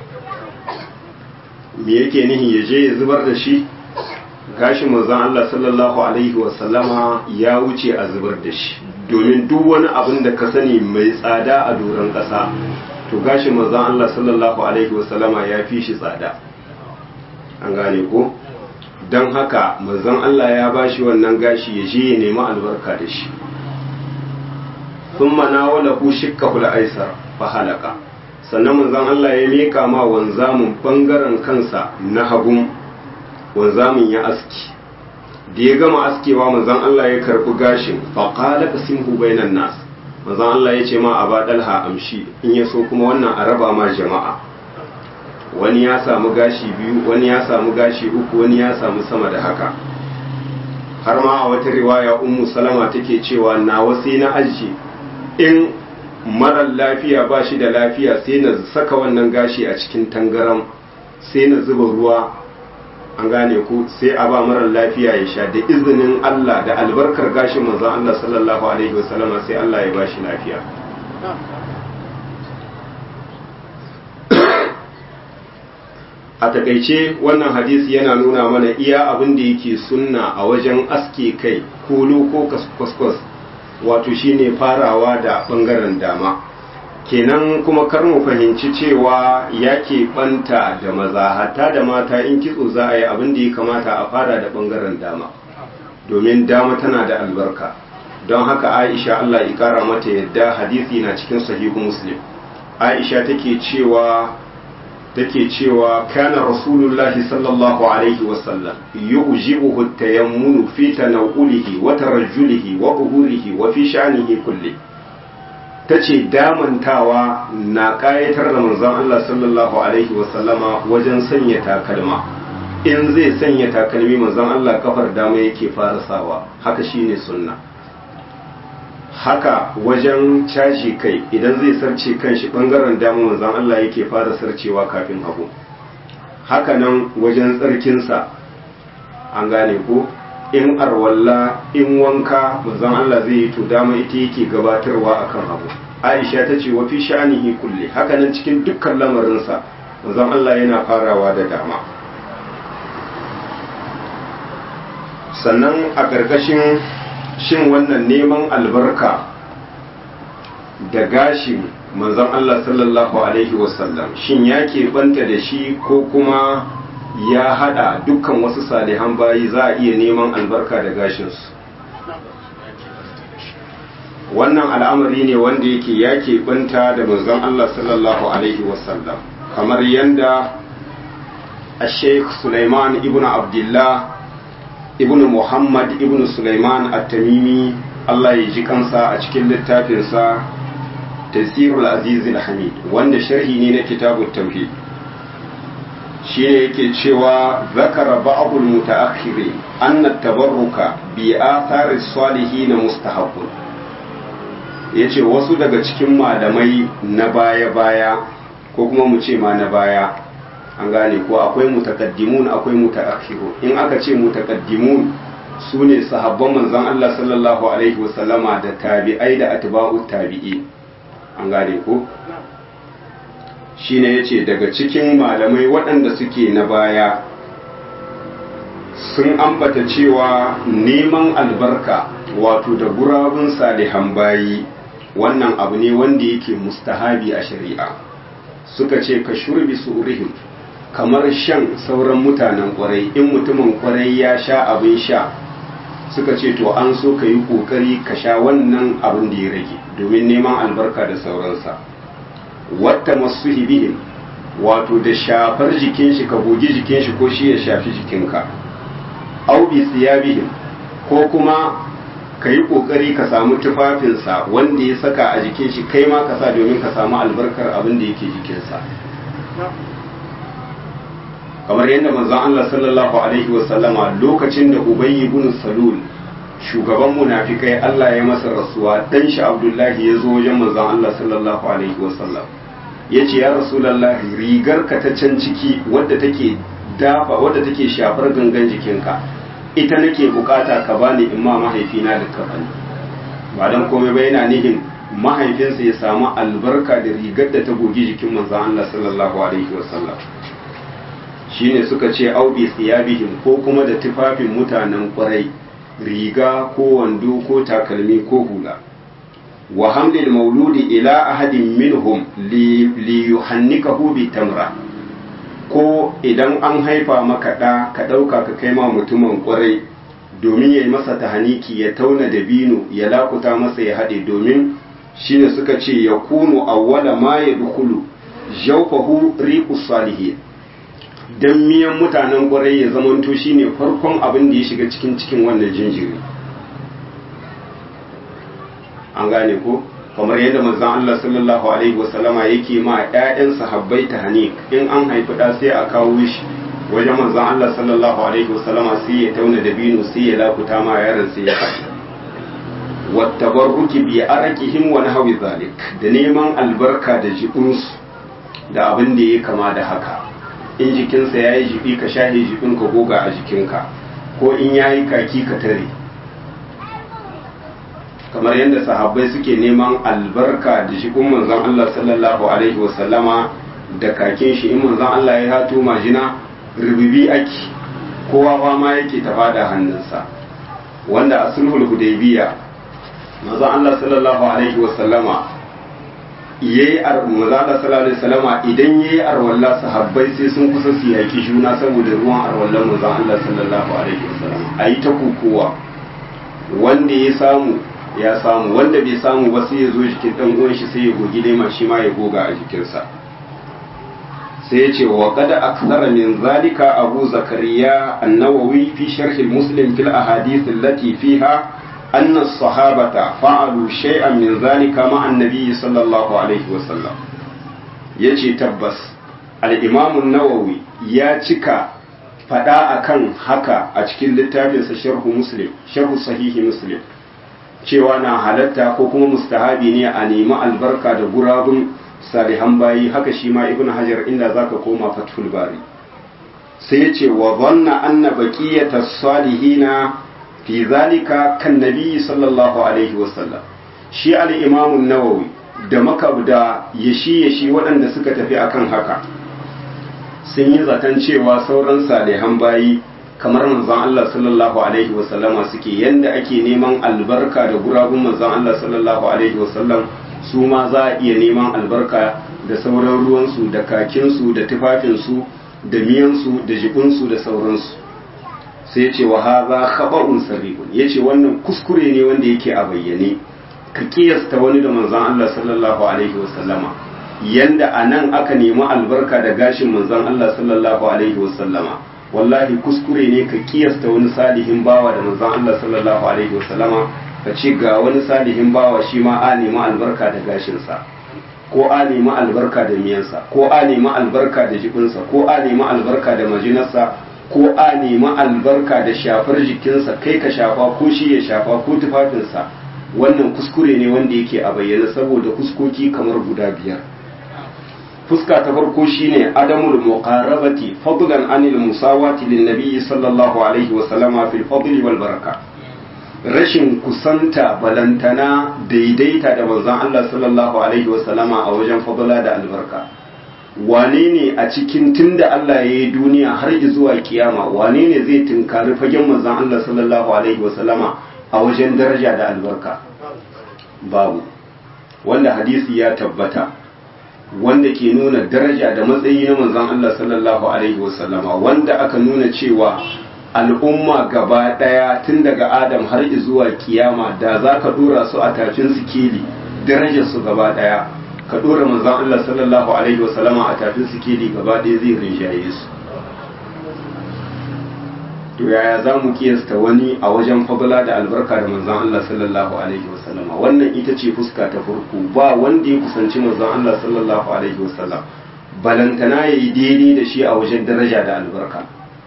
me yake nihi ya je ya zubar da shi gashin manzon Allah sallallahu alaihi wasallama ya wuce a zubar da shi domin duk wani abin da ka sani mai tsada a doron ƙasa to gashin manzon Allah sallallahu alaihi wasallama ya fi shi tsada an gane ko don haka manzon Allah ya bashi wannan gashi ya je ya nemi albarka da shi thumma nawalahu shikkahu al-aysar fa halaka sannan manzon Allah ya meka ma wanzamin bangaren kansa na hagun wanzamin ya aski da ya gama askewa manzon Allah ya karbi gashin fa qala qasimhu bainan nas manzon Allah ya ce ma aba dalha amshi in ya so kuma wannan a raba ma jama'a wani ya samu gashi biyu wani ya samu gashi uku wani ya samu sama da haka har ma a wata riwaya ummu salama take cewa nawa sai na aji in marar lafiya ba shi da lafiya sai na saka wannan gashi a cikin tangaram sai na zuba ruwa an gane ku sai a ba marar lafiya ya sha da izinin Allah da albarkar gashin manzon Allah sallallahu alaihi wasallama sai Allah ya ba shi lafiya a takaice wannan hadisi yana nuna mana iya abin da yake sunna a wajen aske kai kolo ko kwaskwas wato shine farawa da bangaren dama kenan kuma kar mu fahimci cewa ya banta da maza hatta da mata in kitso za a yi abin da ya kamata a fara da bangaren dama domin dama tana da albarka don haka aisha allah ya kara mata yadda hadisi na cikin sahihu muslim aisha take cewa take cewa kana rasulullahi sallallahu alaihi wasallam yu'jibuhu at-tayammunu fi tanawulihi wa tarajjulihi wa uhurihi wa fi sha'nihi kulli tace damantawa na kayatar da manzon Allah sallallahu alaihi wasallama wajen sanya takalma in zai sanya takalmi manzon Allah kafar dama yake fara sawa haka shine sunna haka wajen caji kai idan zai sarce kanshi bangaren dama manzon Allah yake fara sarcewa kafin hagu haka nan wajen tsarkinsa an gane ko in arwalla in wanka manzon Allah zai yi to dama ita yake gabatarwa akan hagu Aisha ta ce wa fi sha'anihi kulli haka nan cikin dukkan lamarinsa manzon Allah yana farawa da dama sannan a ƙarƙashin shin wannan neman albarka da gashin manzon Allah sallallahu Alaihi wasallam shin ya keɓanta da shi ko kuma ya haɗa dukkan wasu salihan bayi za a iya neman albarka da gashinsu wannan al'amari ne wanda yake ya keɓanta da manzon Allah sallallahu Alaihi wasallam kamar yadda a sheikh Sulaiman ibn Abdullah ibn Muhammad ibn Sulaiman at-Tamimi Allah ya ji kansa a cikin littafinsa Tafsirul Aziz al-Hamid wanda sharhi ne na kitabut tauhid shine yake cewa zakara ba'dul mutaakhirin anna tabarruka bi athari salihin mustahabbun yace wasu daga cikin malamai na baya-baya ko kuma mu ce ma na baya an gane ko akwai mutakaddimun akwai mutaakhirun in aka ce mutakaddimun su ne sahabban manzon Allah sallallahu alaihi wasallama da tabi'ai da atba'u tabi'i an gane ko shine yace daga cikin malamai waɗanda suke na baya sun ambata cewa neman albarka wato da gurabun salihan bayi wannan abu ne wanda yake mustahabi a shari'a suka ce ka shurbi surihim kamar shan sauran mutanen kwarai in mutumin kwarai ya sha abin sha suka ce to an so ka yi kokari ka sha wannan abin da ya rage domin neman albarka da sauransa wata masu bihim wato da shafar jikin shi ka gogi jikin shi ko shi ya shafi jikinka au bi siyabihim ko kuma ka yi kokari ka samu tufafinsa wanda ya saka a jikin shi kai ma ka sa domin ka samu albarkar abin da yake jikinsa kamar yadda manzon Allah sallallahu alaihi wasallama lokacin da Ubayy ibn Salul shugaban munafikai Allah ya masa rasuwa dan shi Abdullahi ya zo wajen manzon Allah sallallahu alaihi wasallam yace ya Rasulullahi rigar ka ta can ciki wadda take dafa wadda take shafar gangan jikinka ita nake bukata ka bani in ma mahaifina da ka bani ba dan komai ba yana nihin mahaifinsa ya samu albarka da rigar da ta gogi jikin manzon Allah sallallahu alaihi wasallam shine suka ce aubi siyabihim ko kuma da tufafin mutanen kwarai riga ko wando ko takalmi ko hula wa hamlil mauludi ila ahadin minhum li yuhannikahu bi tamra ko idan an haifa maka ɗa ka ɗauka ka kai ma mutumin kwarai domin ya yi masa tahaniki ya tauna da bino ya lakuta masa ya haɗe domin shine suka ce ya kunu awwala ma ya dukulu jawfahu riqus salihin dan miyan mutanen kwarai ya zamanto shine farkon abin da ya shiga cikin cikin wannan jinjiri an gane ko kamar yadda manzon Allah sallallahu alaihi wasallama yake ma ƴaƴan sahabbai tahnik in an haifi da sai a kawo shi wajen manzon Allah sallallahu alaihi wasallama sai ya tauna da binu sai ya lakuta ma yaron sai ya faɗi wattabarruki bi arakihim wa nahwi zalik da neman albarka da jibinsu da abin da ya kama da haka in jikinsa ya yi jibi ka shahe jibin ka goga a jikinka ko in ya yi kaki ka tare kamar yadda sahabbai suke neman albarka da jibin manzon Allah sallallahu alaihi wasallama da kakin shi in manzon Allah ya hato majina rububi ake kowa fama yake ta fada hannunsa wanda a sulhul hudaybiya manzon Allah sallallahu alaihi wasallama yayi manzon Allah sallallahu alaihi wasallama idan yayi arwalla sahabbai sai sun kusa su yaki juna saboda ruwan arwallan manzon Allah sallallahu alaihi wasallama ayi ta kukuwa wanda ya samu ya samu wanda bai samu ba sai ya zo jikin dan uwan shi sai ya gogi lema shi ma ya goga a jikinsa sai ya ce wa kada akthara min zalika abu zakariya an-nawawi fi sharh muslim fil ahadith allati fiha anna as-sahabata fa'alu shay'an min zalika ma an-nabi sallallahu alaihi wa sallam yace tabbas al-imam an-nawawi ya cika fada akan haka a cikin littafinsa sharh muslim sharh sahihi muslim cewa na halatta ko kuma mustahabi ne a nemi albarka da gurabun salihan bayi haka shi ma ibn hajar inda zaka koma fathul bari sai ya ce wa zanna anna baqiyata salihina fi zalika kan nabi sallallahu alaihi wasallam shi al-imam an-nawawi da makabda yashi yashi waɗanda suka tafi akan haka sun yi zaton cewa sauran salihan bayi kamar manzon Allah sallallahu alaihi wasallama suke yanda ake neman albarka da gurabun manzon Allah sallallahu alaihi wasallam su ma za a iya neman albarka da sauran ruwansu da kakinsu da tufafinsu da miyansu da jikunsu da sauransu sai ya ce wa haza khaba'un sarihun ya ce wannan kuskure ne wanda yake a bayyane ka kiyasta wani da manzon Allah sallallahu alaihi wasallama yanda a nan aka nemi albarka da gashin manzon Allah sallallahu alaihi wasallama wallahi kuskure ne ka kiyasta wani salihin bawa da manzon Allah sallallahu alaihi wasallama ka ce ga wani salihin bawa shi ma a nemi albarka da gashinsa ko a nemi albarka da miyansa ko a nemi albarka da jikinsa ko a nemi albarka da majinarsa ko a nemi albarka da shafar jikinsa kai ka shafa ko shi ya shafa ko tufafinsa wannan kuskure ne wanda yake a bayyana saboda fuskoki kamar guda biyar fuska ta farko shine adamul muqarabati fadlan anil musawati lin nabiyyi sallallahu alaihi wa sallama fil fadli wal baraka rashin kusanta balantana daidaita da manzon Allah sallallahu alaihi wa sallama a wajen fadla da albarka wane ne a cikin tunda Allah ya yi duniya har zuwa kiyama wane ne zai tunkari fagen manzon Allah sallallahu alaihi wa sallama a wajen daraja da albarka babu wanda hadisi ya tabbata wanda ke nuna daraja da matsayi na manzon Allah sallallahu alaihi wasallama wanda aka nuna cewa al'umma gaba daya tun daga Adam har zuwa kiyama da za ka dora su a tafin sikeli darajar su gaba daya ka dora manzon Allah sallallahu alaihi wasallama a tafin sikeli gaba daya zai rinjaye su to yaya za mu kiyasta wani a wajen fadla da albarka da manzon Allah sallallahu alaihi wasallama wannan ita ce fuska ta farko ba wanda ya kusanci manzon Allah sallallahu alaihi wasallam balantana yayi daidai da shi a wajen daraja da albarka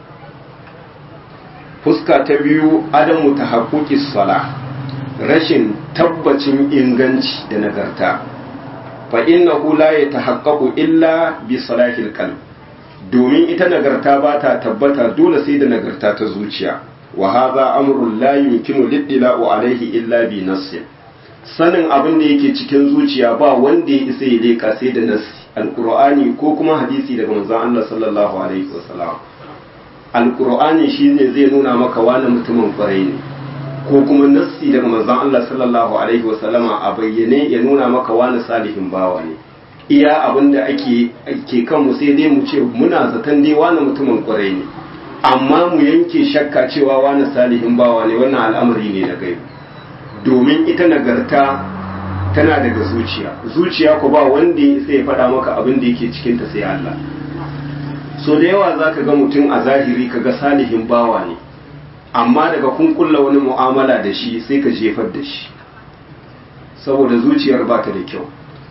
fuska ta biyu adamu tahaqquqis sala rashin tabbacin inganci da nagarta fa innahu la yatahaqqaqu illa bi salahil qalb domin ita nagarta ba ta tabbata dole sai da nagarta ta zuciya wa hadha amrun la yumkinu lidla'u alaihi illa bi nassin sanin abin da yake cikin zuciya ba wanda ya isa ya leka sai da nassi alqur'ani ko kuma hadisi daga manzon Allah sallallahu alaihi wasallam alqur'ani shine zai nuna maka wani mutumin kwarai ne ko kuma nassi daga manzon Allah sallallahu alaihi wasallama a bayyane ya nuna maka wani salihin bawa ne iya abin da ake ke kanmu sai dai mu ce muna zaton dai wani mutumin kwarai ne amma mu yanke shakka cewa wani salihin bawa ne wannan al'amari ne na gaibu domin ita nagarta tana daga zuciya zuciya ko ba wanda ya sai ya faɗa maka abin da yake cikin ta sai Allah so da yawa zaka ga mutum a zahiri kaga salihin bawa ne amma daga kun kulla wani mu'amala da shi sai ka jefar da shi saboda zuciyar ba ta da kyau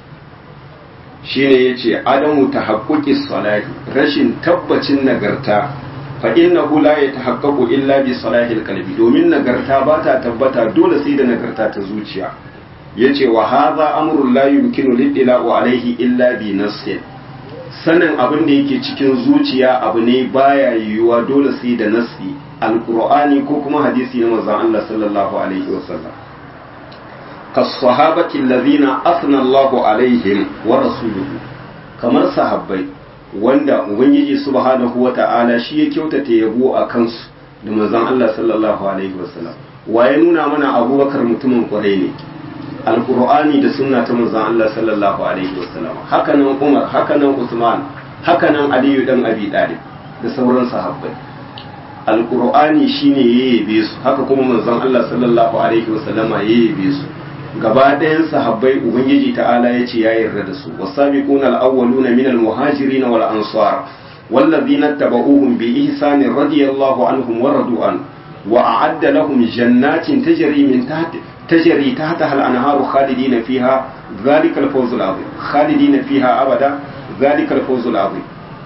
shine yace adamu tahaqquqis salati rashin tabbacin nagarta fa innahu la yatahaqqaqu illa bi salahil qalbi domin nagarta ba ta tabbata dole sai da nagarta ta zuciya yace wa hadha amrun la yumkinu lidla'u alayhi illa bi nassin sanin abin da yake cikin zuciya abu ne baya yiwuwa dole sai da nassi alqur'ani ko kuma hadisi na manzon Allah sallallahu alaihi wasallam كالصحابة الذين أثنى الله عليهم ورسوله kamar sahabbai wanda ubangiji subhanahu wata'ala shi ya kyautata yabo a kansu da manzon Allah sallallahu alaihi wasallam wa ya nuna mana abubakar mutumin kwarai ne alqur'ani da sunna ta manzon Allah sallallahu alaihi wasallam haka nan Umar haka nan Usman haka nan Aliyu dan Abi Talib da sauran sahabbai alqur'ani shine yayyabe su haka kuma manzon Allah sallallahu alaihi wasallama yayyabe su gaba ɗayan sahabbai ubangiji ta'ala ya ce ya yarda da su wasabiquna al-awwaluna min al-muhajirin wal ansar wallazina tabauhum bi ihsan radiyallahu anhum wa radu an wa a'adda lahum jannatin tajri min tahti tajri tahtaha al-anharu khalidina fiha dhalika al-fawz al-azim khalidina fiha abada dhalika al-fawz al-azim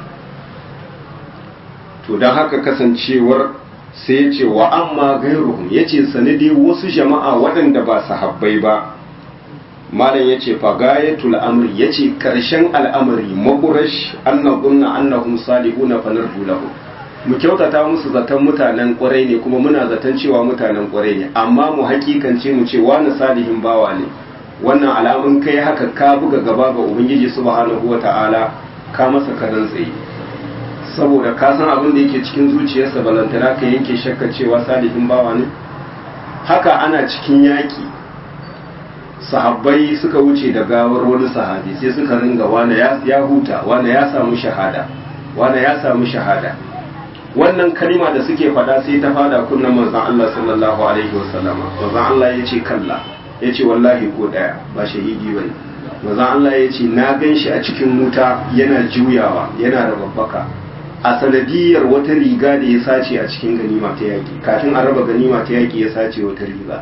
to dan haka kasancewar sai ya ce wa amma gairuhum ya ce sanadi wasu jama'a waɗanda ba sahabbai ba malam ya ce fagayatul amri ya ce ƙarshen al'amari makurash annabunna annahum salihuna fanarju lahu mu kyautata musu zaton mutanen ƙwarai ne kuma muna zaton cewa mutanen ƙwarai ne amma mu hakikance mu ce wani salihin bawa ne wannan alamun kai haka ka buga gaba ga ubangiji subhanahu wata'ala ka masa karan tsaye saboda ka san abin da yake cikin zuciyarsa balantana ka yanke shakka cewa salihin bawa ne haka ana cikin yaƙi sahabbai suka wuce da gawar wani sahabi sai suka ringa wane ya huta wane ya samu shahada wane ya samu shahada wannan kalima da suke faɗa sai ta fada kunnan manzon Allah sallallahu alaihi wasallam manzon Allah ya ce kalla ya ce wallahi ko ɗaya ba shahidi bane manzon Allah ya ce na gan shi a cikin wuta yana juyawa yana da babbaka a sanadiyar wata riga da ya sace a cikin ganima ta yaƙi kafin a raba ganima ta yaƙi ya sace wata riga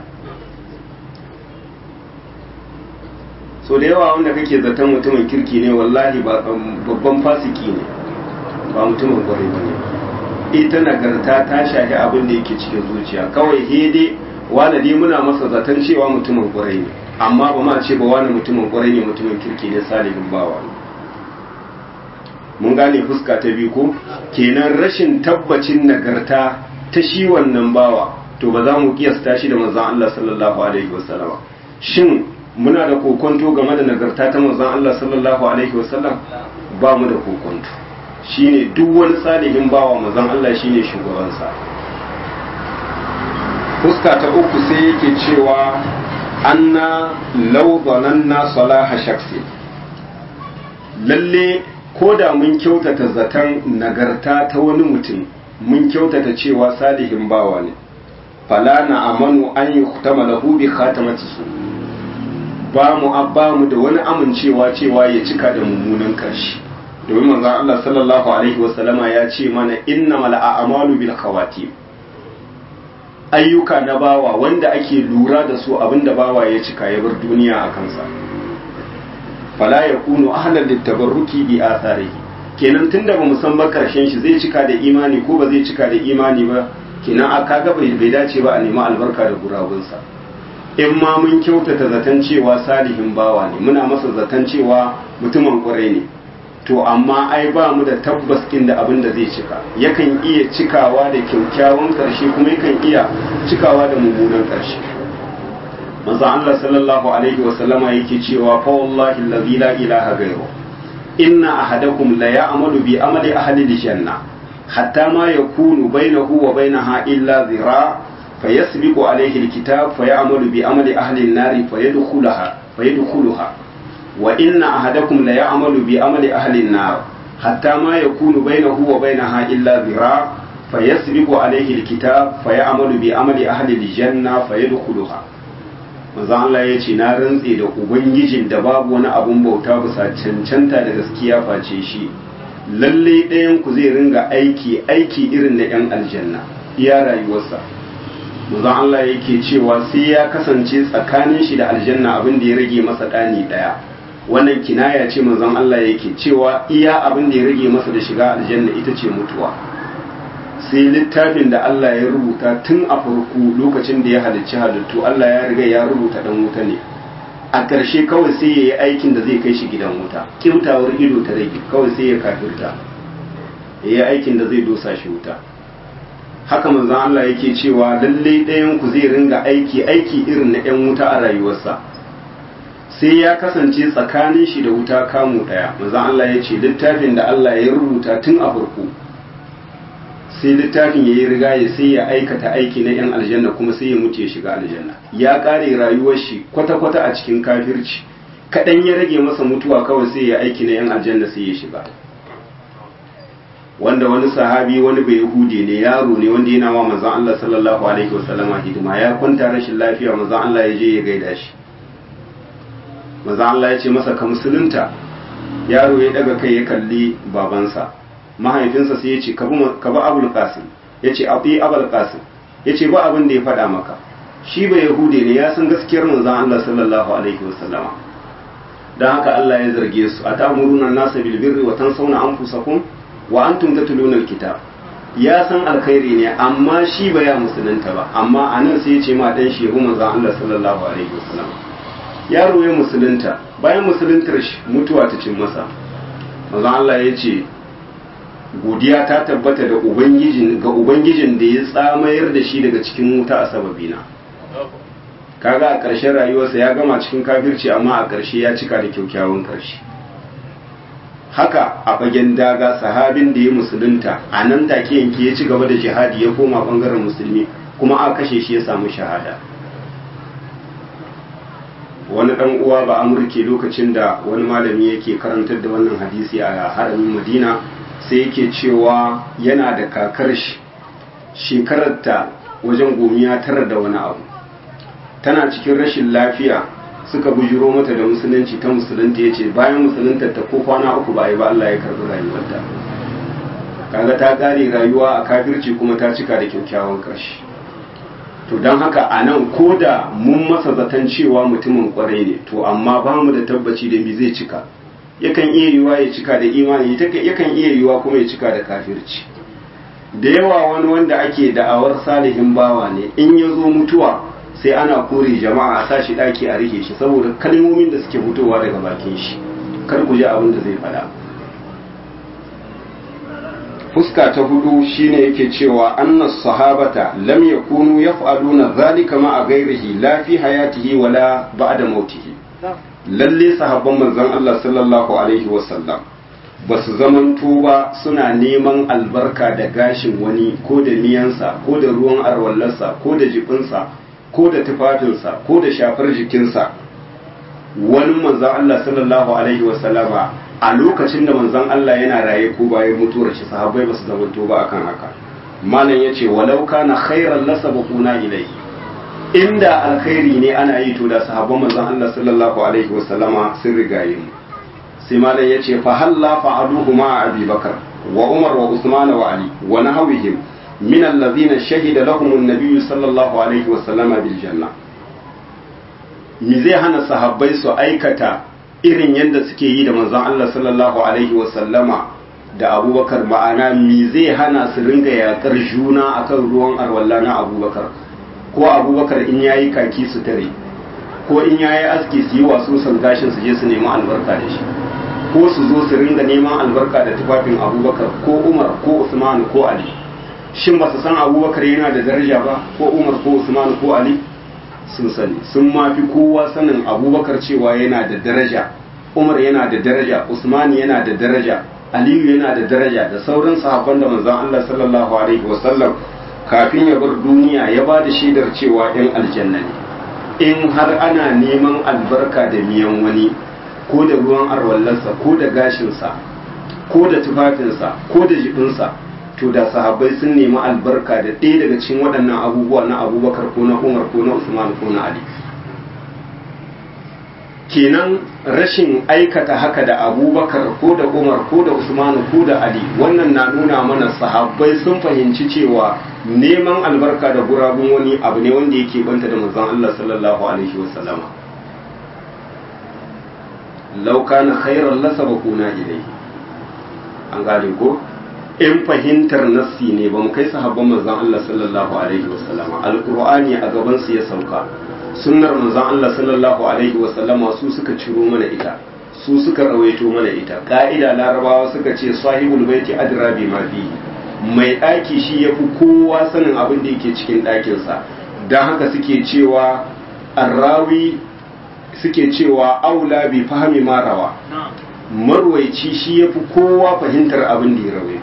so da yawa wanda kake zaton mutumin kirki ne wallahi babban fasiki ne ba mutumin kwarai ba ne ita nagarta ta shahi abin da yake cikin zuciya kawai hede wani dai muna masa zaton cewa mutumin kwarai ne amma ba ma ce ba wani mutumin kwarai ne mutumin kirki ne salihin bawa ne mun gane fuska ta biyu ko kenan rashin tabbacin nagarta ta shi wannan bawa to ba za mu kiyasta shi da manzon Allah sallallahu alaihi wasallama shin muna da kokonto game da nagarta ta manzon Allah sallallahu alaihi wasallam ba mu da kokonto shine duk wani salihin bawa manzon Allah shine shugabansa fuska ta uku sai yake cewa anna law dhananna salaha shakhsi lalle ko da mun kyautata zaton nagarta ta wani mutum mun kyautata cewa salihin bawa ne fala na amanu an yi kutama lahu bi khatamati su ba mu abba mu da wani amincewa cewa ya cika da mummunan karshe domin manzon Allah sallallahu alaihi wasallama ya ce mana innamal a'malu bil khawatim ayyuka na bawa wanda ake lura da su abinda bawa ya cika ya bar duniya a kansa fala ya kunu ahlan littabarruki bi atharihi kenan tunda ba san ba karshen shi zai cika da imani ko ba zai cika da imani ba kenan a kaga bai bai dace ba a nemi albarka da gurabunsa in ma mun kyautata zaton cewa salihin bawa ne muna masa zaton cewa mutumin kwarai ne to amma ai ba mu da tabbas inda abin da zai cika yakan iya cikawa da kyaukyawan karshe kuma yakan iya cikawa da mummunan karshe manzo Allah sallallahu alaihi wa sallama yake cewa fa wallahi allazi la ilaha ghayru inna ahadakum la ya'malu bi amali ahli aljanna hatta ma yakunu bainahu wa bainaha illa dhira fayasbiqu alayhi alkitab fayamalu bi amali ahli an-nar fayadkhulaha fayadkhulaha wa inna ahadakum la ya'malu bi amali ahli an-nar hatta ma yakunu bainahu wa bainaha illa dhira fayasbiqu alayhi alkitab fayamalu bi amali ahli aljanna fayadkhulaha manzo Allah ya ce na rantse da ubangijin da babu wani abun bauta bisa cancanta da gaskiya face shi lalle ɗayan ku zai ringa aiki aiki irin na yan aljanna iya rayuwarsa manzo Allah yake cewa sai ya kasance tsakanin shi da aljanna abin da ya rage masa ɗani ɗaya wannan kinaya ce manzon Allah yake cewa iya abin da ya rage masa da shiga aljanna ita ce mutuwa sai littafin da Allah ya rubuta tun a farko lokacin da ya halicci halittu Allah ya riga ya rubuta dan wuta ne a ƙarshe kawai sai ya yi aikin da zai kai shi gidan wuta kimtawar ido ta rage kawai sai ya kafirta ya yi aikin da zai dosa shi wuta haka manzon Allah yake cewa lalle ɗayan ku zai ringa aiki aiki irin na ƴan wuta a rayuwarsa sai ya kasance tsakanin shi da wuta kamu ɗaya manzon Allah ya ce littafin da Allah ya rubuta tun a farko sai littafin ya yi riga ya sai ya aikata aiki na 'yan aljanna kuma sai ya mutu ya shiga aljanna ya kare rayuwar shi kwata-kwata a cikin kafirci kaɗan ya rage masa mutuwa kawai sai ya aiki na 'yan aljanna sai ya shiga wanda wani sahabi wani bai hude ne yaro ne wanda yana wa manzon Allah sallallahu alaihi wasallama hidima ya kwanta rashin lafiya manzon Allah ya je ya gaida shi manzon Allah ya ce masa ka musulunta yaro ya daga kai ya kalli babansa mahaifinsa sai ya ce ka bi abul qasim ya ce abi abul qasim ya ce ba abin da ya faɗa maka shi ba yahude ne ya san gaskiyar manzon Allah sallallahu alaihi wasallama dan haka Allah ya zarge su atamuruna nasa bil birri wa tansawna anfusakum wa antum tatluna alkitab ya san alkhairi ne amma shi ba ya musulunta ba amma anan sai ya ce ma dan shehu manzon Allah sallallahu alaihi wasallama yaro ya musulunta bayan musuluntar shi mutuwa ta cin masa manzon Allah ya ce godiya ta tabbata da ubangijin ga ubangijin da ya tsamayar da shi daga cikin wuta a sababina kaga a ƙarshen rayuwarsa ya gama cikin kafirci amma a ƙarshe ya cika da kyaukyawan ƙarshe haka a fagen daga sahabin da ya musulunta a nan take yanke ya ci gaba da jihadi ya koma bangaren musulmi kuma a kashe shi ya samu shahada wani dan uwa ba amurke lokacin da wani malami yake karantar da wannan hadisi a haramin madina sai yake cewa yana da kakar shi shekararta wajen gomiya tara da wani abu tana cikin rashin lafiya suka bujiro mata da musulunci ta musulunta ya ce bayan musulunta ta ko kwana uku ba yi ba Allah ya karɓi rayuwarta kaga ta ƙare rayuwa a kafirci kuma ta cika da kyakkyawan ƙarshe to don haka a nan ko da mun masa zaton cewa mutumin kwarai ne to amma ba mu da tabbaci da mi zai cika yakan iya yiwa ya cika da imani yakan iya yiwa kuma ya cika da kafirci da yawa wani wanda ake da'awar salihin bawa ne in ya zo mutuwa sai ana kore jama'a a sashi daki a rike shi saboda kalmomin da suke fitowa daga bakin shi kar ku ji abin da zai faɗa fuska ta hudu shine yake cewa annas sahabata lam yakunu yaf'aluna zalika ma a ghairihi la fi hayatihi wala ba'da mautihi lalle sahabban manzon Allah sallallahu alaihi wasallam ba su zamanto ba suna neman albarka da gashin wani ko da miyansa ko da ruwan arwallarsa ko da jibinsa ko da tufafinsa ko da shafar jikinsa wani manzon Allah sallallahu alaihi wasallama a lokacin da manzon Allah yana raye ko bayan mutuwar shi sahabbai ba su zamanto ba akan haka malam yace walau kana khairan lasabquna ilayhi inda alkhairi ne ana yi to da sahabban manzon Allah sallallahu alaihi wasallama sun rigaye mu sai malam yace fa halla fa'aluhu ma Abi Bakar wa Umar wa Usman wa Ali wa nahwihim min alladhina shahida lahum an-nabiy sallallahu alaihi wasallama bil janna mi zai hana sahabbai su aikata irin yadda suke yi da manzon Allah sallallahu alaihi wasallama da Abubakar ma'ana mi zai hana su ringa yakar juna akan ruwan arwalla na Abubakar ko abubakar in yayi kaki su tare ko in yayi aski su yi wasu san gashin su je su nemi albarka da shi ko su zo su ringa neman albarka da tufafin abubakar ko umar ko usman ko ali shin ba su san abubakar yana da daraja ba ko umar ko usman ko ali sun sani sun ma fi kowa sanin abubakar cewa yana da daraja umar yana da daraja usman yana da daraja aliyu yana da daraja da sauran sahabban da manzon Allah sallallahu alaihi wasallam kafin ya bar duniya ya ba da shaidar cewa ‘yan aljanna ne in har ana neman albarka da miyan wani ko da ruwan arwallarsa ko da gashinsa ko da tufafinsa ko da jibinsa to da sahabbai sun nemi albarka da ɗaya daga cikin waɗannan abubuwa na abubakar ko na umar ko na usman ko na ali kenan rashin aikata haka da abubakar ko da umar ko da usman ko da ali wannan na nuna mana sahabbai sun fahimci cewa neman albarka da gurabun wani abu ne wanda yake banta da manzon Allah sallallahu alaihi wasallama law kana khairan lasabaquna ilayhi an gane ko in fahimtar nassi ne ba mu kai sahabban manzon Allah sallallahu alaihi wasallama alqur'ani a gaban su ya sauka sunnar manzon Allah sallallahu alaihi wasallama su suka ciro mana ita su suka rawaito mana ita ka'ida larabawa suka ce sahibul baiti adra bi ma fihi mai ɗaki shi ya fi kowa sanin abin da yake cikin ɗakinsa don haka suke cewa arrawi suke cewa aula bi fahimi marawa marwaici shi ya fi kowa fahimtar abin da ya rawaito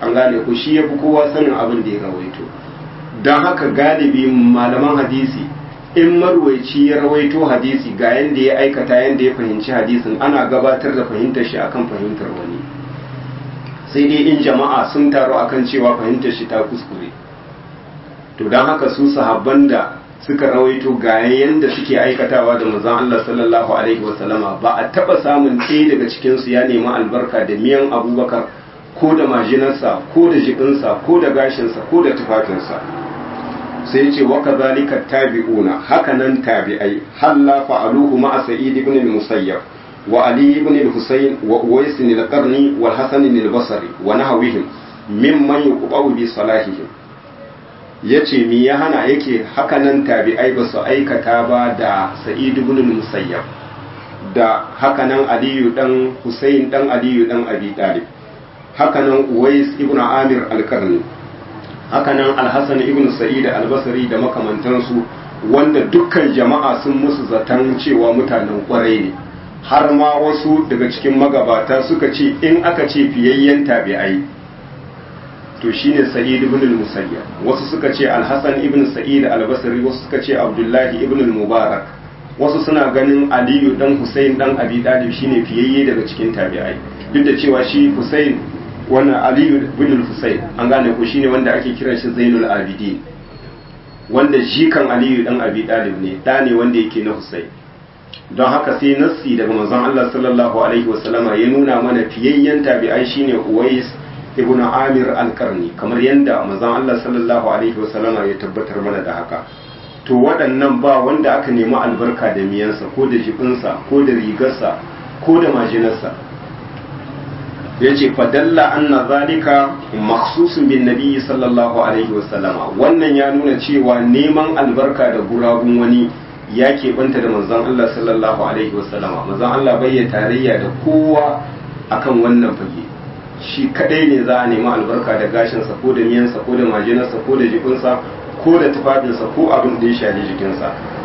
an gane ku shi ya fi kowa sanin abin da ya rawaito don haka galibi malaman hadisi in marwaici ya rawaito hadisi ga yadda ya aikata yadda ya fahimci hadisin ana gabatar da fahimtar shi akan fahimtar wani sai dai in jama'a sun taru akan cewa fahimtar shi ta kuskure to don haka su sahabban da suka rawaito ga yadda suke aikatawa da manzon Allah sallallahu alaihi wasallama ba a taba samun ɗaya daga cikin su ya nemi albarka da miyan abubakar ko da majinarsa ko da jikinsa ko da gashinsa ko da tufafinsa sai ce wa kadhalika tabi'una hakanan tabi'ai halla fa'aluhu ma'a sa'id ibn al-musayyab wa ali ibn al-husayn wa uwais al-qarni wal hasan al-basri wa nahwihim mimman yuqawu bi salahihim yace mi ya hana yake hakanan tabi'ai ba su aikata ba da sa'id ibn al-musayyab da hakanan aliyu dan husayn dan aliyu dan abi talib hakanan uwais ibn amir al-qarni hakanan alhassan ibn sa'id albasari da makamantansu wanda dukkan jama'a sun musu zaton cewa mutanen kwarai ne har ma wasu daga cikin magabata suka ce in aka ce fiyayyen tabi'ai to shine sa'id ibn al-musayyab wasu suka ce alhassan ibn sa'id albasari wasu suka ce abdullahi ibn al-mubarak wasu suna ganin aliyu dan husain dan abi talib shine fiyayye daga cikin tabi'ai duk da cewa shi husain wannan aliyu bin al-husayn an gane ko shine wanda ake kiran shi zainul abidin wanda jikan aliyu dan abi dalib ne da ne wanda yake na husayn don haka sai nassi daga manzon Allah sallallahu alaihi wasallama ya nuna mana fiyayyen tabi'ai shine uwais ibn amir al-qarni kamar yanda manzon Allah sallallahu alaihi wasallama ya tabbatar mana da haka to waɗannan ba wanda aka nemi albarka da miyansa ko da jibinsa ko da rigarsa ko da majinarsa ya ce fadalla anna zalika makhsusun bin nabi sallallahu alaihi wasallama wannan ya nuna cewa neman albarka da gurabun wani ya keɓanta da manzon Allah sallallahu alaihi wasallama manzon Allah bai ya tarayya da kowa akan wannan fage shi kadai ne za a nemi albarka da gashinsa ko da miyansa ko da majinarsa ko da jikinsa ko da tufafinsa ko abin da ya shafi jikinsa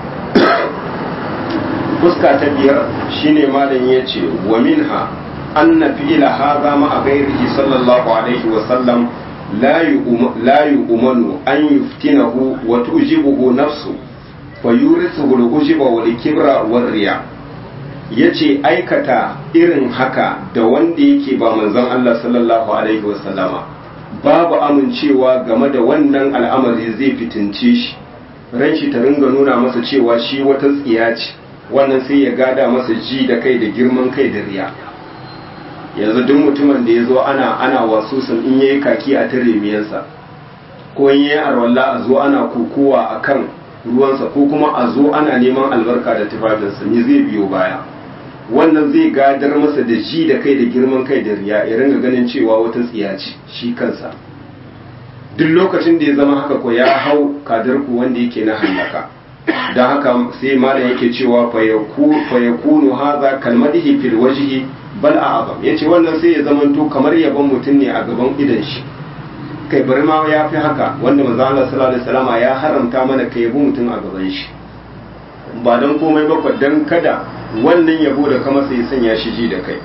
fuska ta biyar shine malam ya ce wa minha أن فعل هذا مع غيره صلى الله عليه وسلم لا لا يؤمن أن يفتنه وتؤجبه نفسه فيورثه الأجب والكبر والرياء yace aikata irin haka da wanda yake ba manzon Allah sallallahu alaihi wasallama babu amincewa game da wannan al'amari zai fitince shi ran shi ta ringa nuna masa cewa shi wata tsiya ce wannan sai ya gada masa ji da kai da girman kai da riya yanzu duk mutumin da ya zo ana ana wasu sun in yayi kaki a tare miyansa ko in yayi arwalla a zo ana kokowa a kan ruwansa ko kuma a zo ana neman albarka da tufafinsa me zai biyo baya wannan zai gadar masa da ji da kai da girman kai da riya ya ringa ganin cewa wata tsiya ce shi kansa duk lokacin da ya zama haka ko ya hau kadarku wanda yake na hallaka don haka sai malam yake cewa fa yakunu hadha kalmadihi fil wajhi bal a azam ya ce wannan sai ya zamanto kamar yabon mutum ne a gaban idan shi kai bari ma ya fi haka wanda manzo Allah sallallahu alaihi wasallam ya haramta mana ka yabo mutum a gaban shi ba dan komai ba dan kada wannan yabo da kama sai sanya shi ji da kai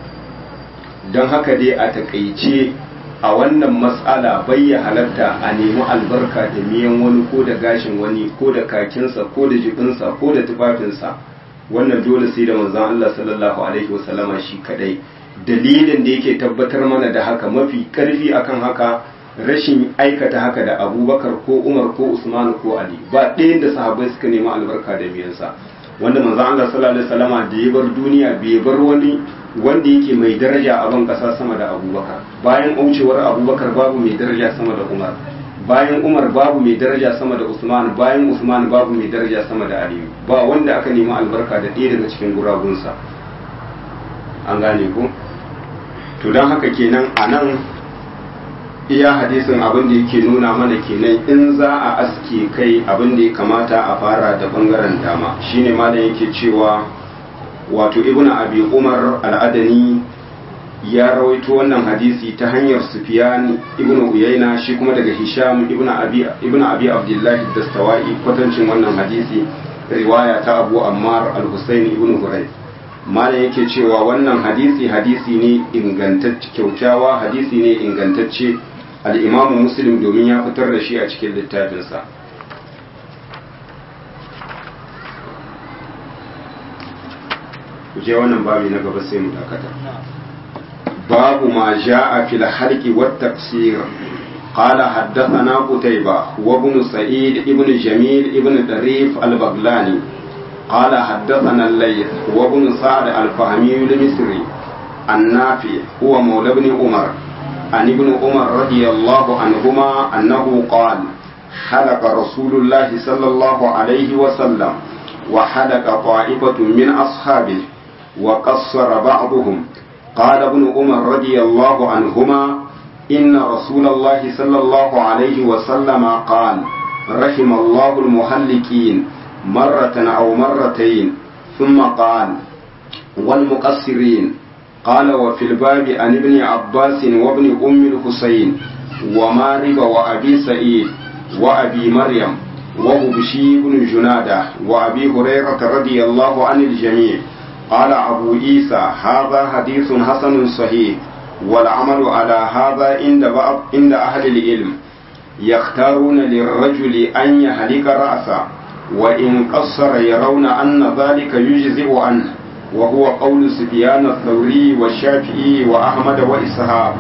dan haka dai a takaice a wannan mas'ala bai ya halatta a nemi albarka da miyan wani ko da gashin wani ko da kakinsa ko da jibinsa ko da tufafinsa wannan dole sai da manzon Allah sallallahu alaihi wasallama shi kadai dalilin da yake tabbatar mana da haka mafi karfi akan haka rashin aikata haka da abubakar ko umar ko usman ko ali ba ɗayan da sahabbai suka nemi albarka da miyansa wanda manzon Allah sallallahu alaihi wasallama da ya bar duniya bai bar wani wanda yake mai daraja a ban kasa sama da abubakar bayan aucewar abubakar babu mai daraja sama da umar bayan umar babu mai daraja sama da usman bayan usman babu mai daraja sama da aliyu ba wanda aka nemi albarka da ɗaya daga cikin gurabunsa an gane ku to don haka kenan a nan iya hadisin abin da yake nuna mana kenan in za a aske kai abin da ya kamata a fara da bangaren dama shine malam yake cewa wato ibnu abi umar al'adani ya rawaito wannan hadisi ta hanyar Sufyan ibn Uyayna shi kuma daga Hisham ibn Abi ibn Abi Abdullah Dastawai kwatancin wannan hadisi riwaya ta Abu Ammar al-Husayn ibn Hurayth malam yake cewa wannan hadisi hadisi ne ingantacce kyaukyawa hadisi ne ingantacce al'imamu muslim domin ya fitar da shi a cikin littafinsa je wannan babi na gaba sai mu dakata babu ma ja'a fil halqi wat tafsir قال حدثنا قتيبة وابن سعيد ابن جميل ابن دريف البغلاني قال حدثنا الليث وابن سعد الفهمي المصري النافع هو مولى ابن عمر عن ابن عمر رضي الله عنهما أنه قال حلق رسول الله صلى الله عليه وسلم وحلق طائفة من أصحابه وقصر بعضهم قال ابن عمر رضي الله عنهما إن رسول الله صلى الله عليه وسلم قال رحم الله المهلكين مرة أو مرتين ثم قال والمقصرين قال وفي الباب عن ابن عباس وابن أم الحسين ومارب وأبي سعيد وأبي مريم وهبشي بن جنادة وأبي هريرة رضي الله عن الجميع قال أبو عيسى هذا حديث حسن صحيح والعمل على هذا عند بعض عند أهل العلم يختارون للرجل أن يهلك رأسه وإن قصر يرون أن ذلك يجزئ عنه وهو قول سفيان الثوري والشافعي وأحمد وإسحاق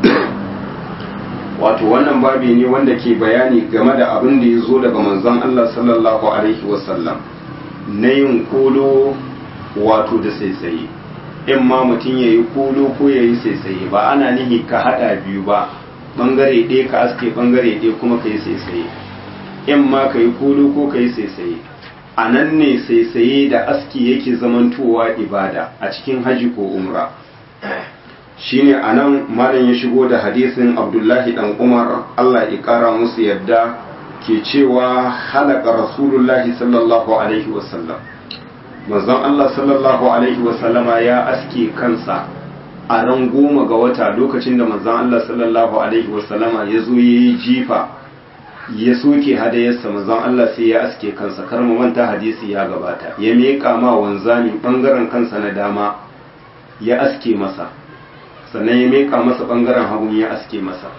wato wannan babi ne wanda ke bayani game da abin da ya zo daga manzon Allah sallallahu alaihi wasallam na yin kolo wato da saisaye in ma mutum ya yi kolo ko ya yi saisaye ba ana nihi ka haɗa biyu ba ɓangare ɗaya ka aske ɓangare ɗaya kuma ka yi saisaye in ma ka yi kolo ko ka yi saisaye a nan ne saisaye da aski yake zamantowa ibada a cikin haji ko umra shine a nan malam ya shigo da hadisin abdullahi dan umar allah ya kara musu yadda ke cewa halaka rasulullahi sallallahu alaihi wasallam manzon allah sallallahu alaihi wasallama ya aske kansa a ran goma ga wata lokacin da manzon allah sallallahu alaihi wasallama ya zo ya yi jifa ya soke hadayarsa manzon allah sai ya aske kansa kar mu manta hadisi ya gabata ya miƙa ma wanzami bangaren kansa na dama ya aske masa sannan ya meka masa bangaren hagun ya aske masa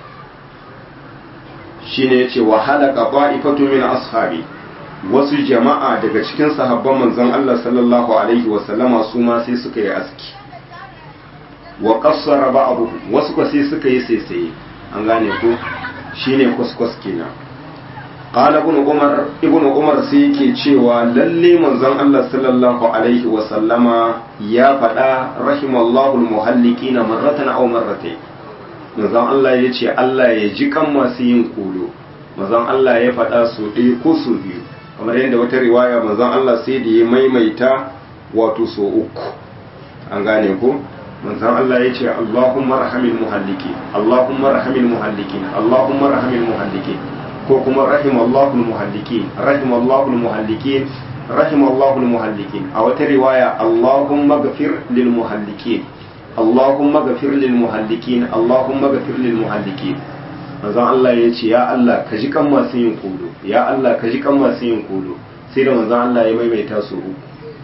shine yace wa halaka qa'ifatu min ashabi wasu jama'a daga cikin sahabban manzon Allah sallallahu alaihi wa sallama su ma sai suka yi aski wa qassara ba'dhum wasu ko sai suka yi saisaye an gane ko shine kuskus kenan qala ibn umar ibn umar sai yake cewa lalle manzon Allah sallallahu alaihi wa sallama ya faɗa rahimallahu almuhallikina marratan aw marratayn manzon Allah ya ce Allah ya ji kan masu yin kolo manzon Allah ya faɗa su ɗaya ko su biyu kamar yadda wata riwaya manzon Allah sai da ya maimaita wato so uku an gane ko manzon Allah ya ce Allahumma rahamil muhalliki Allahumma rahamil muhalliki Allahumma rahamil muhalliki ko kuma rahimallahu almuhallikin rahimallahu almuhallikin rahimallahu almuhallikin a wata riwaya Allahumma ghafir lil muhallikin Allahumma ghafir lil muhallikin Allahumma ghafir lil muhallikin manzon Allah ya ce ya Allah ka ji kan masu yin kodo ya Allah ka ji kan masu yin kodo sai da manzon Allah ya maimaita su uku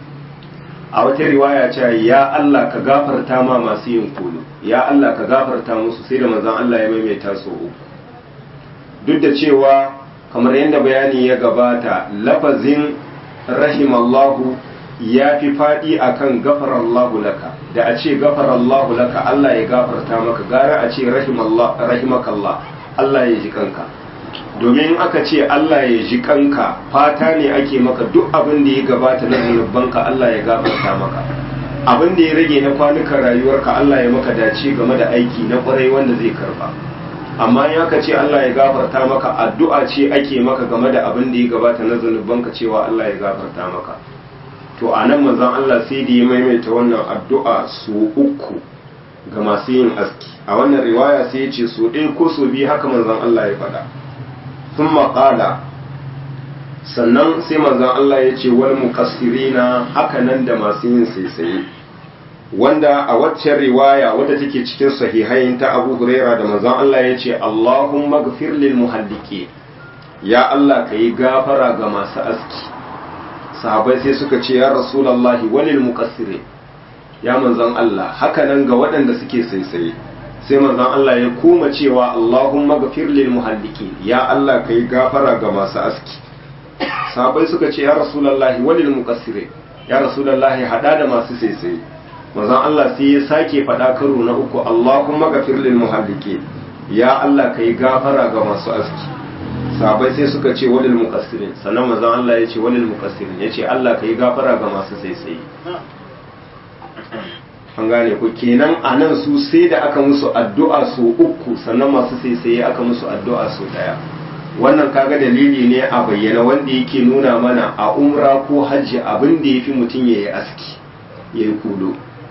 a wata riwaya ce ya Allah ka gafarta ma masu yin kodo ya Allah ka gafarta musu sai da manzon Allah ya maimaita su uku duk da cewa kamar yadda bayani ya gabata lafazin rahimallahu ya fi faɗi akan gafarallahu laka da a ce gafarallahu laka Allah ya gafarta maka gara a ce rahimakallah Allah ya ji kanka domin aka ce Allah ya ji kanka fata ne ake maka duk abin da ya gabata na zunubanka Allah ya gafarta maka abin da ya rage na kwanukan rayuwarka Allah ya maka dace game da aiki na kwarai wanda zai karba amma in aka ce Allah ya gafarta maka addu'a ce ake maka game da abin da ya gabata na zunubanka cewa Allah ya gafarta maka to a nan manzon Allah sai da ya maimaita wannan addu'a su uku ga masu yin aski a wannan riwaya sai ya ce su ɗaya ko su biyu haka manzon Allah ya faɗa sun maƙala sannan sai manzon Allah ya ce wal muqassirina haka nan da masu yin saisaye wanda a waccan riwaya wadda take cikin sahihain ta Abu Huraira da manzon Allah ya ce Allahumma ghfir lil muhalliki ya Allah ka yi gafara ga masu aski sahabai sai suka ce ya rasulullahi walil muqassirin ya manzon Allah haka nan ga waɗanda suke saisaye sai manzon Allah ya koma cewa Allahumma ghafir lil muhallikin ya Allah kai gafara ga masu aski sahabbai suka ce ya rasulullahi walil muqassirin ya rasulullahi hada da masu saisaye manzon Allah sai ya sake faɗa karo na uku Allahumma ghafir lil muhallikin ya Allah kai gafara ga masu aski sahabbai sai suka ce walil muqassirin sannan manzon Allah ya ce walil muqassirin ya ce Allah kai gafara ga masu saisaye an gane ku kenan a nan su sai da aka musu addu'a su uku sannan masu saisaye aka musu addu'a su daya wannan kaga dalili ne a bayyana wanda yake nuna mana a umra ko hajji abin da ya fi mutum ya yi aski ya yi kudo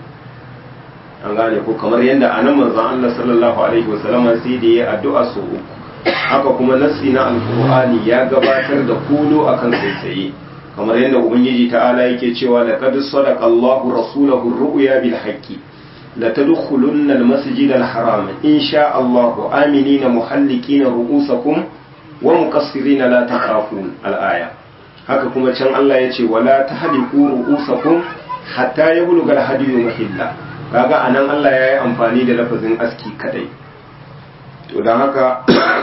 an gane ko kamar yadda a nan manzan Allah sallallahu alaihi wasallama sai da ya yi addu'a su uku haka kuma nassi na alkur'ani ya gabatar da kudo akan saisaye kamar yadda ubangiji ta'ala yake cewa laqad sadaqa Allahu rasulahu ar-ru'ya bil haqqi la tadkhulunna al-masjid al-haram in sha Allahu aminina muhallikina ru'usakum wa muqassirina la takhafun al-aya haka kuma can Allah yace wala tahliqu ru'usakum hatta yablugha al-hadiyu mahilla kaga anan Allah yayi amfani da lafazin aski kadai to dan haka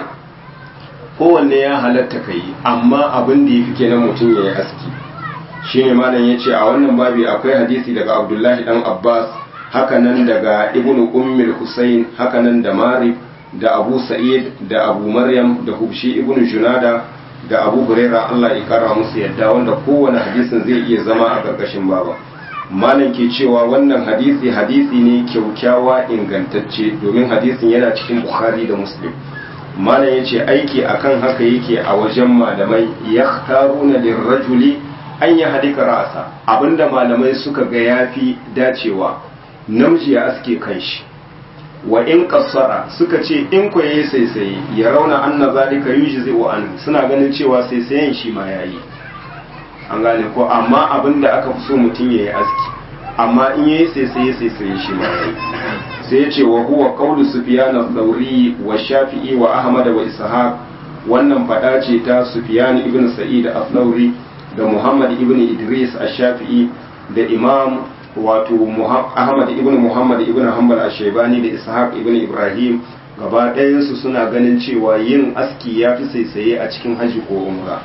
kowanne ya halatta ka yi amma abin da ya fi kenan mutum ya yi aski shi ne malam ya ce a wannan babi akwai hadisi daga abdullahi dan abbas hakanan daga ibn ummil husayn hakanan da marib da abu sa'id da abu maryam da hubshi ibn junada da abu huraira allah ya kara musu yadda wanda kowane hadisin zai iya zama a ƙarƙashin baba malam ke cewa wannan hadisi hadisi ne kyaukyawa ingantacce domin hadisin yana cikin bukhari da muslim malam ya ce aiki akan haka yake a wajen malamai ya taruna lirrajuli an yi hadika ra'asa abinda malamai suka ga yafi dacewa namiji ya aske kanshi wa in kassara suka ce in ku yayi saisaye ya rauna anna zalika yujzi wa an suna ganin cewa saisayen shi ma yayi an gane ko amma abinda aka fi so mutum yayi aski amma in yayi saisaye saisaye shi ma yayi sai ya ce wa huwa qawlu sufyan al-thawri wa shafi'i wa ahmad wa ishaq wannan fada ce ta sufyan ibn sa'id al-thawri da muhammad ibn idris al-shafi'i da imam wato ahmad ibn muhammad ibn hanbal al-shaybani da ishaq ibn ibrahim gaba ɗayansu suna ganin cewa yin aski ya fi saisaye a cikin haji ko umra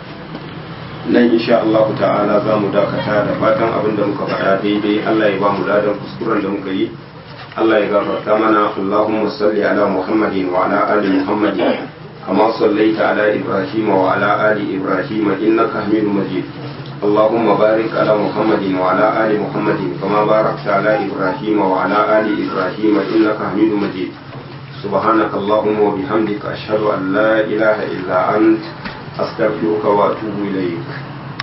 nan insha Allah ta'ala za mu dakata da fatan abin da muka faɗa daidai Allah ya ba mu ladan kuskuren da muka yi Allah ya gafarta mana Allahumma salli ala Muhammadin wa ala ali Muhammadin kama sallaita ala Ibrahim wa ala ali Ibrahim innaka Hamidum Majid اللهم بارك على محمد وعلى آل محمد كما باركت على إبراهيم وعلى آل إبراهيم إنك حميد مجيد سبحانك اللهم وبحمدك أشهد أن لا إله إلا أنت أستغفرك وأتوب إليك